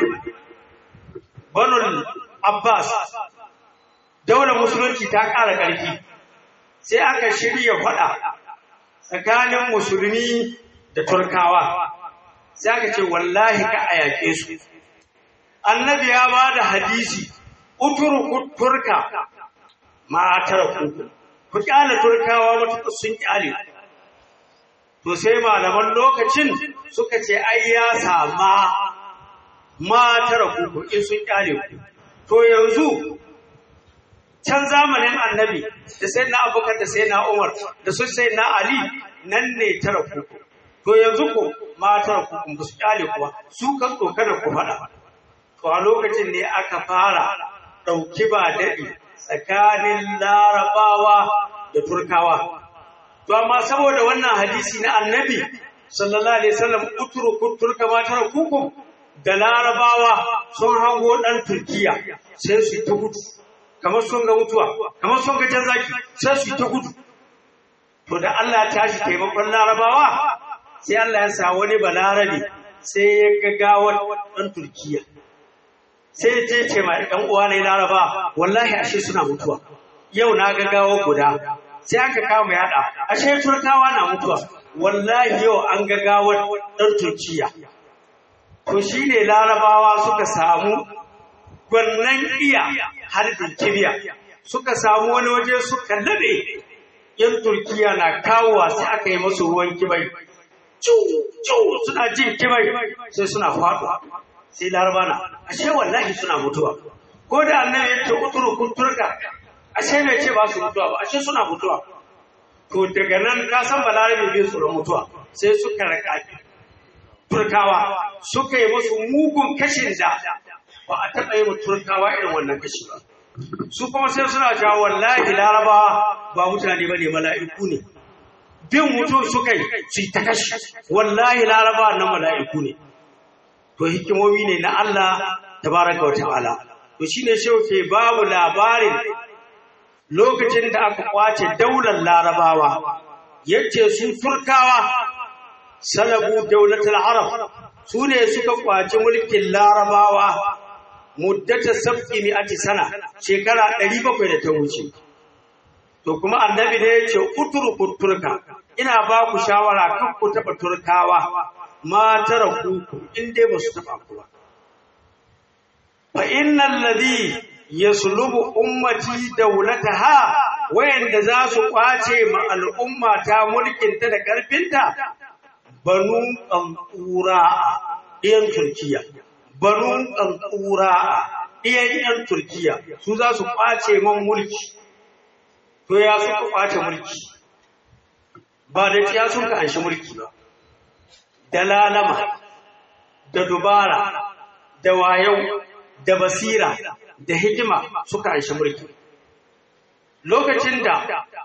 banul abbas daular musulunci ta ƙara ƙarfi sai aka shirya faɗa tsakanin musulmi da turkawa sai aka ce wallahi ka a yaƙe su annabi ya ba da hadisi uturu turka matar kuku ku kyale turkawa matuƙa sun kyale to sai malaman lokacin suka ce ai ya sama matar kuku in sun kyale ku to yanzu can zamanin annabi da sai na abubakar da sai na umar da su sai na ali nan ne tara kuku to yanzu ko matar kuku ba su kyale kuwa su kan tsokana ku faɗa to a lokacin ne aka fara ɗauki ba daɗi tsakanin larabawa da turkawa to amma saboda wannan hadisi na annabi sallallahu alaihi wasallam utruku turka ma tarakukum da larabawa sun hango dan turkiya sai su ta gudu kamar sun ga mutuwa kamar sun ga jan zaki sai su ta gudu to da Allah ya tashi taimakon larabawa sai Allah ya sa wani balarabe sai ya ga gawar dan turkiya sai ya ce ce ma ɗan uwa ne laraba wallahi ashe suna mutuwa yau na ga gawo guda sai aka kama yada ashe turkawa na mutuwa wallahi yau an ga gawar dan turkiya to shine larabawa suka samu gwannan iya harbin kibiya suka samu wani waje suka nade yan turkiya na kawowa sai aka yi masu ruwan kibai ciwo suna jin kibai sai suna faɗo sai laraba na ashe wallahi suna mutuwa ko da annabi ya ce uturu kun turka ashe bai ce ba su mutuwa ba ashe suna mutuwa to daga nan ka san balarabe bai tsoron mutuwa sai suka raka turkawa suka yi musu mugun kashin da ba a taɓa yi wa turkawa irin wannan kashi ba su kuma sai suna cewa wallahi larabawa ba mutane ba ne mala'iku ne bin mutum suka yi su ta kashi wallahi larabawa na mala'iku ne to hikimomi ne na Allah tabaraka wa ta'ala to shine shehu ke babu labarin lokacin da aka kwace daular larabawa yace su turkawa salabu daulatul arab su ne suka kwace mulkin larabawa muddata sab'i mi'ati sana shekara 700 da ta wuce to kuma annabi ne yace utruku turka ina ba ku shawara kan ku taba turkawa ma tara ku in dai ba su taba ku ba fa innal ladhi yaslubu ummati dawlataha wayanda za su kwace ma al'umma ta mulkin ta da karfinta banu qankura ɗiyan turkiya banu qankura ɗiyan ɗiyan turkiya su za su kwace man mulki to ya suka kwace mulki ba da ya sun ka anshi mulki ba da lalama da dubara da wayau da basira da hikima suka anshi mulki lokacin da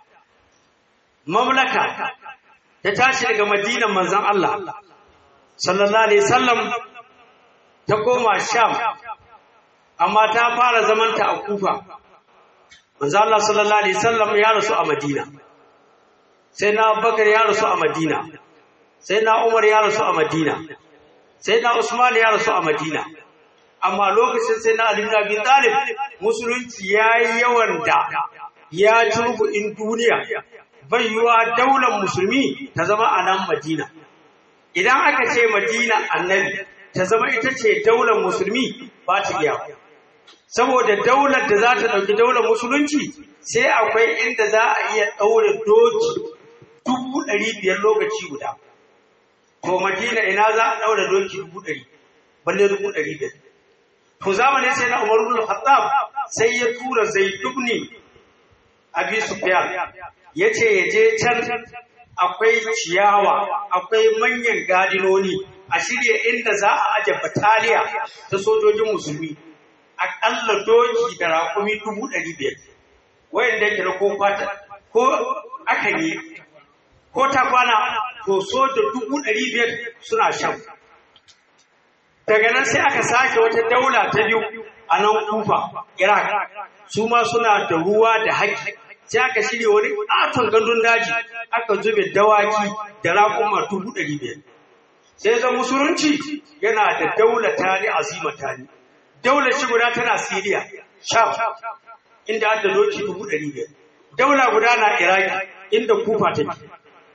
mamlaka ta tashi daga madinan manzon Allah sallallahu alaihi wasallam ta koma sham amma ta fara zamanta a kufa manzon Allah sallallahu alaihi wasallam ya rasu a madina sai na bakar ya rasu a madina sai na umar ya rasu a madina sai na usman ya rasu a madina amma lokacin sai na alim bin talib musulunci ya yi yawan da ya turbu in duniya bai yiwa daular musulmi ta zama a nan madina idan aka ce madina annabi ta zama ita ce daular musulmi ba ta iya saboda daular da za ta ɗauki daular musulunci sai akwai inda za a iya ɗaure doki dubu ɗari biyar lokaci guda to madina ina za a ɗaure doki dubu ɗari balle dubu ɗari biyar to zamanin sai na umar ibn khattab sai ya tura zaid ibn abi sufyan yace ya je can akwai ciyawa akwai manyan gadinoni a shirya inda za a aje bataliya ta sojojin musulmi aƙalla doki da raƙumi dubu ɗari biyar wayanda yake na ko fata ko aka yi ko ta kwana to soja dubu ɗari biyar suna shan daga nan sai aka sake wata daula ta biyu a nan kufa iraq su ma suna da ruwa da haƙƙi sai aka shirya wani ƙaton gandun daji aka zube dawaki da raƙuma dubu ɗari biyar sai zan musulunci yana da daula tani azima tani daular shi guda tana siriya sham inda aka doki dubu ɗari biyar daula guda na iraki inda kufa take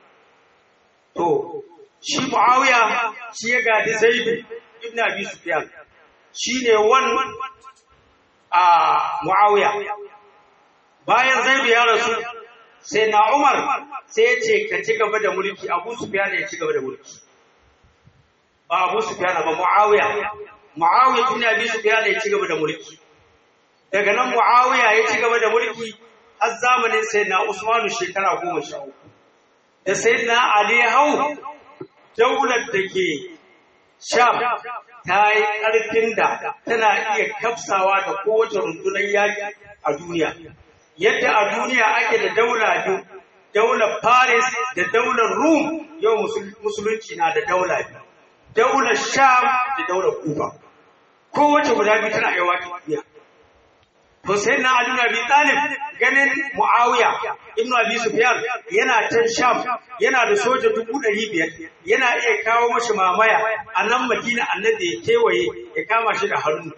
to shi muawiya shi ya gadi zaidu ibn abi sufyan shine wan a muawiya bayan zaidu ya rasu sai na umar sai ya ce ka ci gaba da mulki abu sufyan ya ci gaba da mulki ba abu sufyan ba muawiya muawiya ibn abi sufyan ya ci gaba da mulki daga nan muawiya ya ci gaba da mulki har zamanin sai na usmanu shekara goma sha uku da sai na ali hau daular da ke sham ta yi ƙarfin da tana iya kafsawa da kowace rundunar yaƙi a duniya yadda a duniya ake da daula biyu daular paris da daular rum yau musulunci na da daula biyu daular sham da daular kufa kowace guda biyu tana yawa duniya to sai na Ali bin Abi Talib ganin Muawiya ibn Abi Sufyan yana can Sham yana da soja dubu ɗari biyar yana iya kawo mashi mamaya a nan Madina annabi ya kewaye ya kama shi da hannu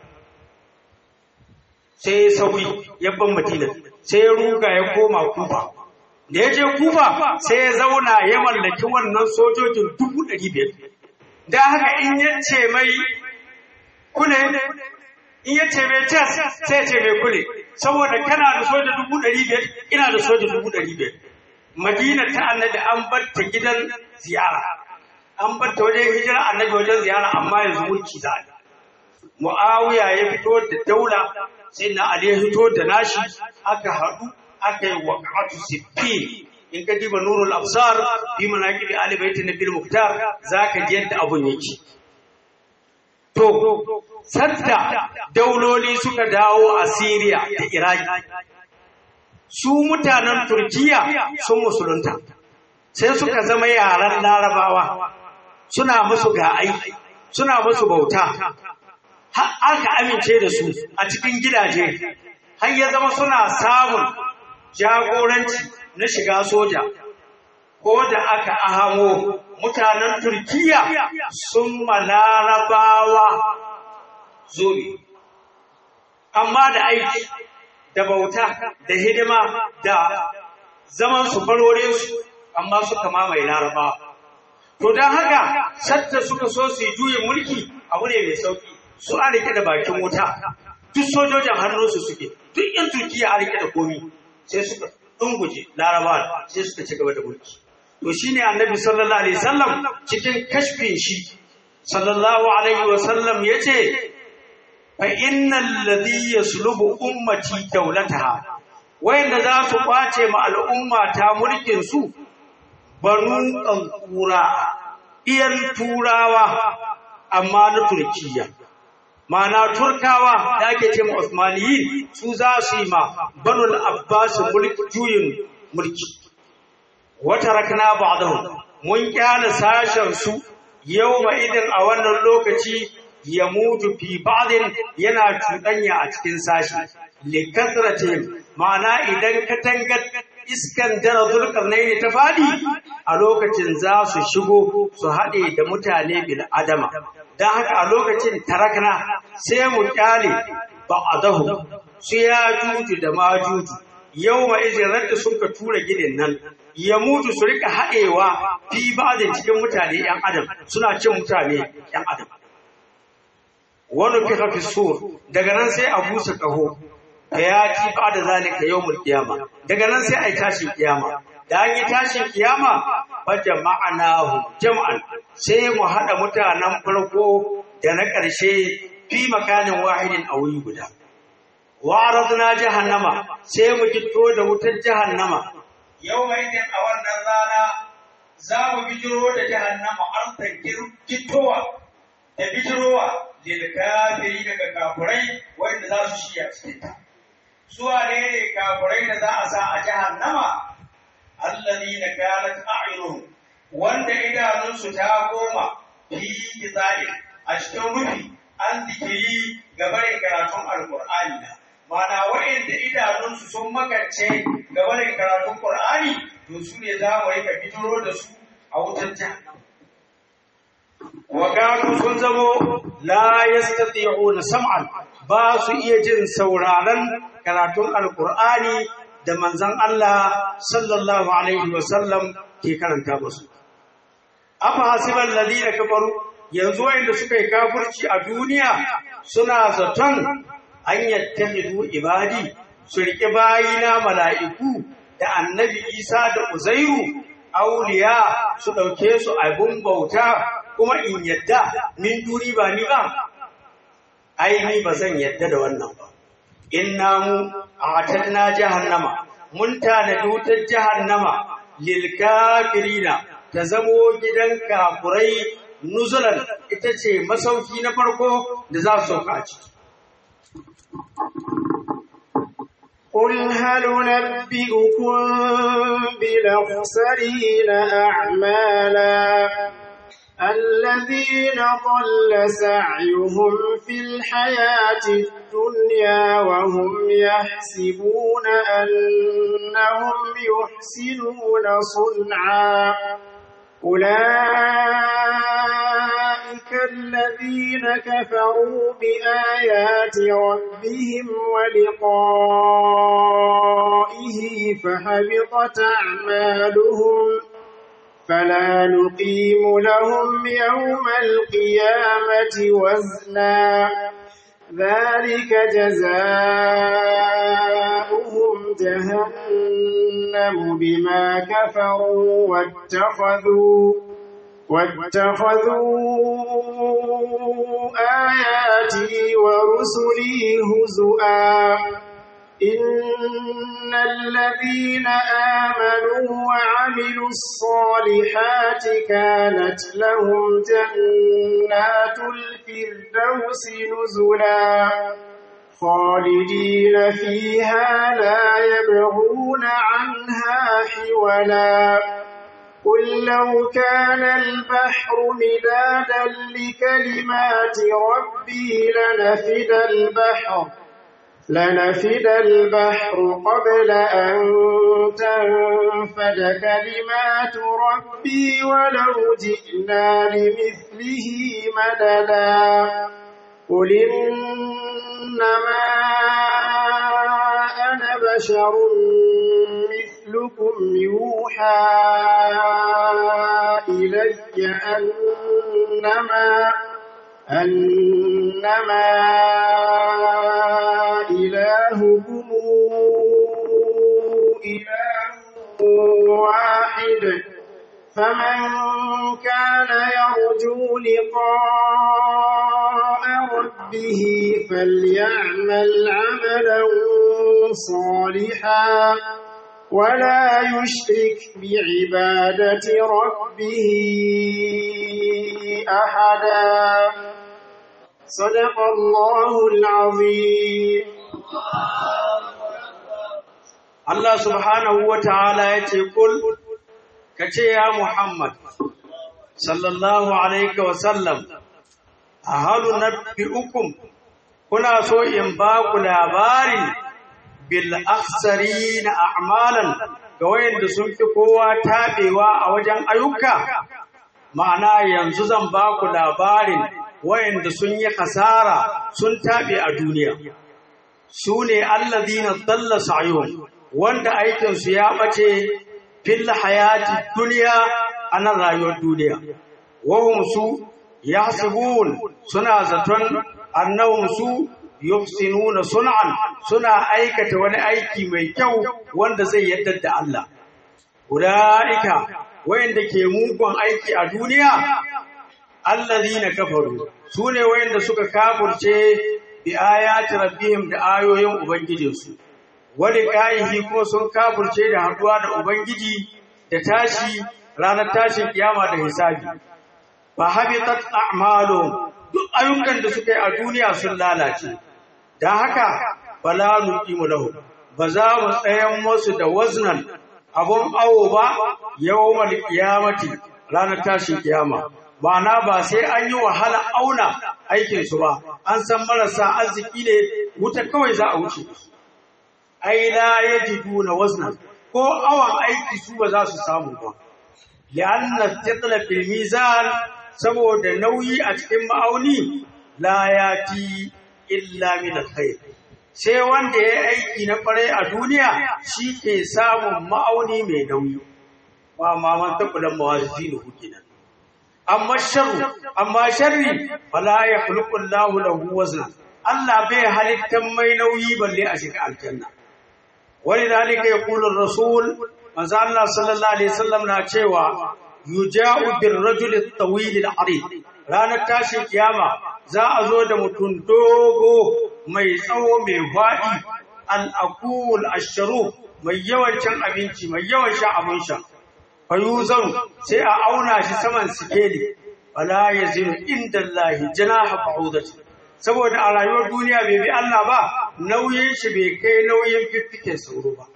sai ya sauri ya ban Madina sai ya ruga ya koma Kufa da ya je kufa sai ya zauna ya mallaki wannan sojojin dubu ɗari biyar da haka in ya ce mai kule in ya ce mai tas sai ya ce mai kule saboda kana da soja dubu ɗari biyar ina da soja dubu ɗari biyar madina ta annabi an bar ta gidan ziyara an bar ta wajen hijira annabi wajen ziyara amma yanzu mulki za a mu'awiya ya fito da daula sai na ali ya fito da nashi aka haɗu aka yi waqatu siffin in ka diba nurul absar fi manaqib ali bait nabil muktar zaka ji yadda abun yake to sadda dauloli suka dawo a Syria da Iraki su mutanen Turkiya sun musulunta sai suka zama yaran larabawa suna musu ga aiki suna musu bauta har aka amince da su a cikin gidaje har ya zama suna samun jagoranci na shiga soja ko da aka ahamo mutanen turkiya sun malarabawa zobe amma da aiki da bauta da hidima da zaman su farorinsu amma suka mamaye larabawa to don haka sadda suka so su yi juyin mulki abu ne mai sauki su a rike da bakin wuta duk sojojin hannunsu suke duk yan turkiya a rike da komi sai suka dunguje larabawa sai suka ci gaba da mulki to shine annabi sallallahu alaihi wasallam cikin kashfin shi sallallahu alaihi wasallam yace fa innal ladhi yaslubu ummati dawlataha wayanda za su kwace ma al'umma ta mulkin su banu qankura iyan turawa amma na turkiya Mana Turkawa da ake ce ma Usmaniyin su za su yi ma Banul Abbas mulki juyin mulki. Wata rakna ba'dahu mun kyale sashen su yau ma idan a wannan lokaci ya mutu fi ba'din yana cuɗanya a cikin sashi. Likasratin ma'ana idan katangar iskan jara zulkarnaini ta fadi a lokacin za su shigo su haɗe da mutane bil adama. don haka a lokacin tarakna sai mu kyale ba a dahu su ya juju da ma juju yau ma izin radda sun ka tura ginin nan ya mutu su rika haɗewa fi ba'adin cikin mutane ‘yan adam suna cin mutane ‘yan adam wani fi hafi sur daga nan sai a busa ƙaho da ya ci ba da zalika yau kiyama daga nan sai a yi tashin kiyama da an yi tashin kiyama fa jama'anahu jam'an sai mu hada mutanen farko da na ƙarshe fi makanin wahidin a wuri guda wa aradna jahannama sai mu gitto da wutar jahannama yau mai din a wannan rana za mu bijiro da jahannama artan gittowa da bijirowa lil kafiri daga kafurai wanda za su shiya cikin ta suwa ne ne kafurai da za a sa a jahannama alladhina kanat a'yunuhum wanda idanunsu ta goma fi kitabi a cikin rufi an zikiri ga barin karatun alqur'ani na mana wa'inda idanunsu sun makance ga barin karatun qur'ani to su ne za mu rika fituro da su a wutar jahannam wa kanu sun zamo la yastati'una sam'an ba su iya jin sauraron karatun alqur'ani da manzan Allah sallallahu Alaihi wasallam ke karanta musu. Afa hasiban ladina kafaru yanzu wanda suka yi kafirci a duniya suna zaton an yattahidu ibadi su riƙe bayina mala'iku da annabi Isa da Uzairu auliya su ɗauke su abin bauta kuma in yadda min duni ba ni ba ai ni ba zan yadda da wannan ba inna mu atanna jahannama mun tanadi wutar jahannama lil kafirina ta zamo gidan kafurai nuzulan ita ce masauki na farko da za su sauka a ciki قل هل ننبئكم بالأخسرين أعمالا الذين ضل سعيهم في الحياة الدنيا وهم يحسبون أنهم يحسنون صنعا أولئك الذين كفروا بآيات ربهم ولقائه فحبطت أعمالهم فلا نقيم لهم يوم القيامة وزنا ذلك جزاؤهم جهنم بما كفروا واتخذوا واتخذوا آياتي ورسلي هزؤا إن الذين آمنوا وعملوا الصالحات كانت لهم جنات الفردوس نزلا خالدين فيها لا يبغون عنها حولا قل لو كان البحر مدادا لكلمات ربي لنفد البحر لنفد البحر قبل أن تنفد كلمات ربي ولو جئنا لمثله مددا قل إنما أنا بشر مثلكم يوحى إلي أنما أنما إلهكم إله واحد فمن كان يرجو لقاء ربه فليعمل عملا صالحا ولا يشرك بعبادة ربه أحدا صدق الله العظيم Allah subhanahu wa ta'ala ya ce, Kul, ka ce ya Muhammad, sallallahu Alaihi wasallam, a halu na fi'ukum, kuna so in ba ku labari bil aksari na a'malan ga wayanda sun fi kowa taɓewa a wajen ayyuka, ma'ana yanzu zan ba ku labarin wayanda sun yi hasara sun taɓe a duniya. Su ne allazina dalla sa'yuhum wanda aikinsu ya ɓace fil hayati duniya a nan rayuwar duniya. Wahum su ya suna zaton annahum su yuhsinuna sun'an suna aikata wani aiki mai kyau wanda zai yadda da Allah. Ulaika wayanda ke mugun aiki a duniya allazina kafaru sune wayanda suka kafurce bi ayati rabbihim da ayoyin ubangijinsu. wani kayihi kuma sun kafurce da haduwa da Ubangiji da tashi ranar tashin kiyama da hisabi. Ba habitat a'malu duk ayyukan da suka yi a duniya sun lalace. Don haka bala nuqimu lahu ba za mu tsayan musu da waznan abun awo ba yawmal qiyamati ranar tashin kiyama. Ma'ana ba sai an yi wahala auna aikinsu ba, an san marasa arziki ne wuta kawai za a wuce. ai la yajiduna wazna ko awan aiki su ba za su samu ba li'anna titla fil mizan saboda nauyi a cikin ma'auni la yati illa min alkhair sai wanda ya aiki na kwarai a duniya shi ke samun ma'auni mai nauyi ba ma man takulan mawazinu kenan amma sharru amma sharri fala yakhluqu Allahu lahu wazna Allah bai halittan mai nauyi balle a shiga aljanna ولذلك يقول الرسول manzo Allah sallallahu alaihi wasallam na cewa yuja'u bir rajul at-tawil al-arid ranar tashin kiyama za a zo da mutum dogo mai tsawo mai fadi al-aqul ash-sharuf mai yawan cin abinci mai yawan sha abin sha fayuzan sai a auna shi saman sikeli wala yazinu inda Allah janaha ba'udati saboda a rayuwar duniya bai bi Allah ba nauyin shi bai kai nauyin fiffiken sauro ba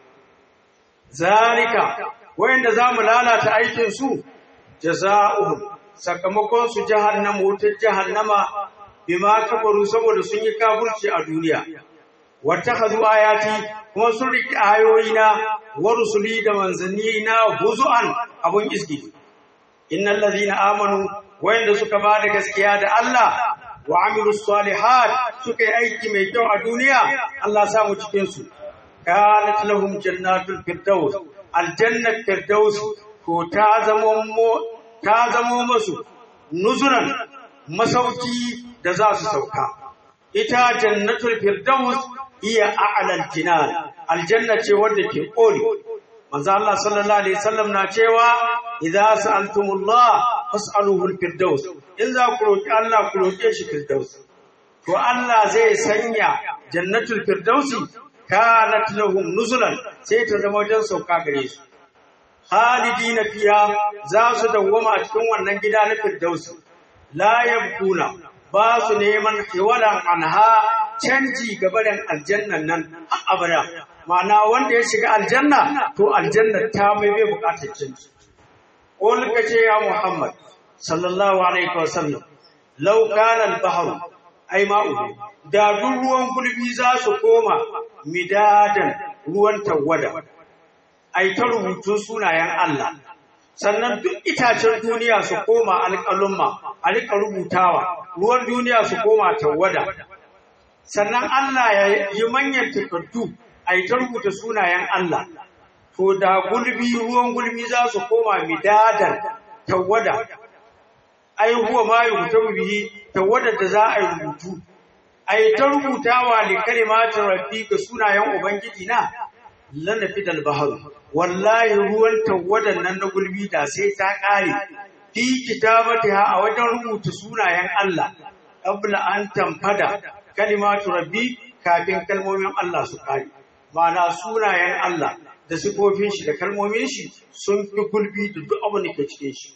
zalika wayanda zamu lalata aikin su jazaohum sakamakon su jahannama wutar jahannama bima kafaru saboda sun yi kafirci a duniya wattakhadhu ayati kuma sun riki ayoyina wa rusuli da manzanni na huzuan abun iski innal ladhina amanu wayanda suka ba da gaskiya da Allah wa amilu salihat suka yi aiki mai kyau a duniya Allah samu cikin su kanat lahum jannatul firdaus aljannat firdaus ko ta zamo ta zamo masu nuzuran masauki da za su sauka ita jannatul firdaus iya a'lal jinan aljanna ce wanda ke koli manzo Allah sallallahu alaihi wasallam na cewa idza sa'altumullah fas'aluhu al-firdaus in za ku roki Allah ku roke shi firdaus to Allah zai sanya jannatul firdausi kanat lahum nuzulan sai ta zama wajen sauka gare su khalidina fiha za su dawwama a cikin wannan gida na firdausi la yabkuna ba su neman hiwalan anha canji gabarin aljannan nan har abada ma'ana wanda ya shiga aljanna to aljanna ta mai bai bukatar canji qul kace ya muhammad sallallahu alaihi wasallam law kana al-bahru ai ma'u da duk ruwan gulbi za su koma midadan ruwan tawada ai ta rubutun sunayen Allah sannan duk itacen duniya su koma alƙalumma a rika rubutawa ruwan duniya su koma tawada sannan Allah ya yi manyan takardu a yi ta rubuta sunayen Allah to da gulbi ruwan gulbi za su koma midadan tawada ai huwa ma yuktabu bihi tawada da za a yi rubutu ai ta rubutawa li kalimatin rabbi ga sunayen ubangiji na lanafi dal bahar wallahi ruwan tawadan nan na gulbi da sai ta kare fi kitabatiha a wajen rubuta sunayen Allah qabla an tamfada kalimatu rabbi kafin kalmomin Allah su kare ma'ana sunayen Allah da sifofin shi da kalmomin shi sun fi gulbi da duk abin da ke cikin shi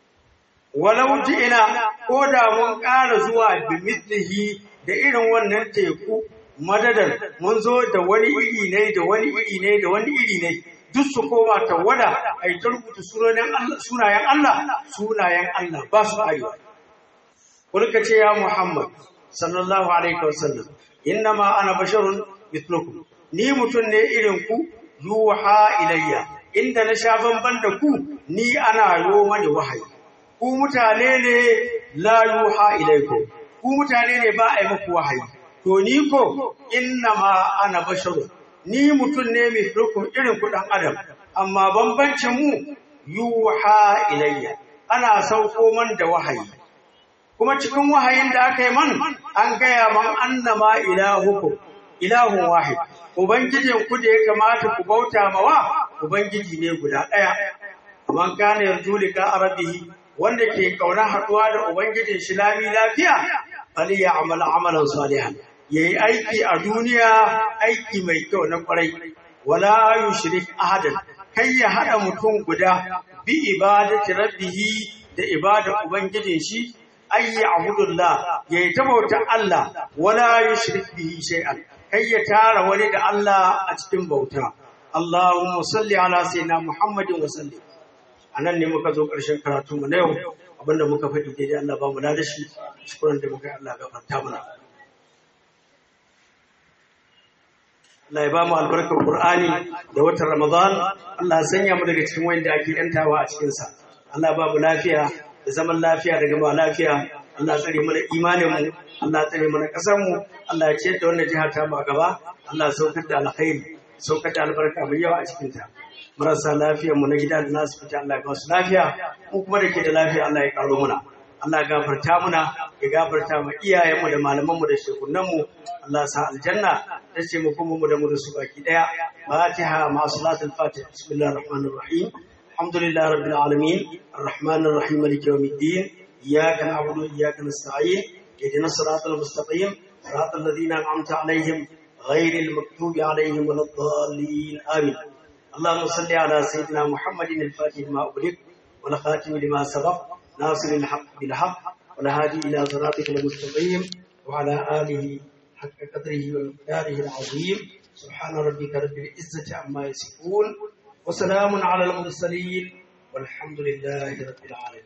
walau ina ko da mun ƙara zuwa bi mislihi da irin wannan teku madadar mun zo da wani iri ne da wani iri ne da wani iri ne duk su koma tawada a yi ta rubuta sunayen Allah sunayen Allah ba su arewa kulka ce ya Muhammad sallallahu alaihi wasallam inna ma ana basharun mithlukum ni mutum ne irin ku yuha ilayya inda na sha bamban da ku ni ana yo mani wahayi ku mutane ne la yuha ilaykum ku mutane ne ba a yi muku wahayi to ni ko inna ma ana basharun ni mutum ne mithlukum irin ku dan adam amma bambancin mu yuha ilayya ana sauko man da wahayi kuma cikin wahayin da aka yi man an gaya man annama ilahukum ilahun wahid ubangijin ku da ya kamata ku bauta mawa ubangiji ne guda ɗaya man kana yarju lika arabihi wanda ke kauna haɗuwa da ubangijin shi lami lafiya fali ya amala amalan salihan yayi aiki a duniya aiki mai kyau na kwarai wala yushrik ahadan kai ya hada mutum guda bi ibadati rabbihi da ibada ubangijin shi ayyi abudullah yayi ta bauta Allah wala yushrik bihi shay'an kai ya tara wani da Allah a cikin bauta Allahumma salli ala sayyidina Muhammadin wa sallim anan ne muka zo ƙarshen karatu mu na yau abinda muka faɗi daidai Allah ba mu da shi shukuran da muka yi Allah gafarta mana Allah ya ba mu albarkar Qur'ani da watan Ramadan Allah ya sanya mu daga cikin wanda ake yantawa a cikin sa Allah ba mu lafiya da zaman lafiya da gama lafiya Allah tsare mana imanin mu Allah tsare mana kasar mu Allah ya ciyar da wannan jiha ta mu a gaba Allah ya saukar da alkhairi saukar da albarka mai yawa a cikin ta marasa lafiyar mu na gida da nasu fita Allah ya ba su lafiya mu kuma da ke da lafiya Allah ya karo muna Allah ya gafarta muna ya gafarta ma iyayen mu da malaman mu da shekunan mu Allah sa aljanna ta ce mu kuma mu da mu da su baki daya Fatiha ma salatul Fatiha bismillahir rahmanir rahim الحمد لله رب العالمين الرحمن الرحيم مالك يوم الدين إياك نعبد وإياك نستعين اهدنا الصراط المستقيم صراط الذين أنعمت عليهم غير المكتوب عليهم ولا الضالين آمين اللهم صل على سيدنا محمد الفاتح لما أغلق والخاتم لما سبق ناصر الحق بالحق والهادي إلى صراطك المستقيم وعلى آله حق قدره ومقداره العظيم سبحان ربك رب العزة عما يصفون وسلام على المرسلين والحمد لله رب العالمين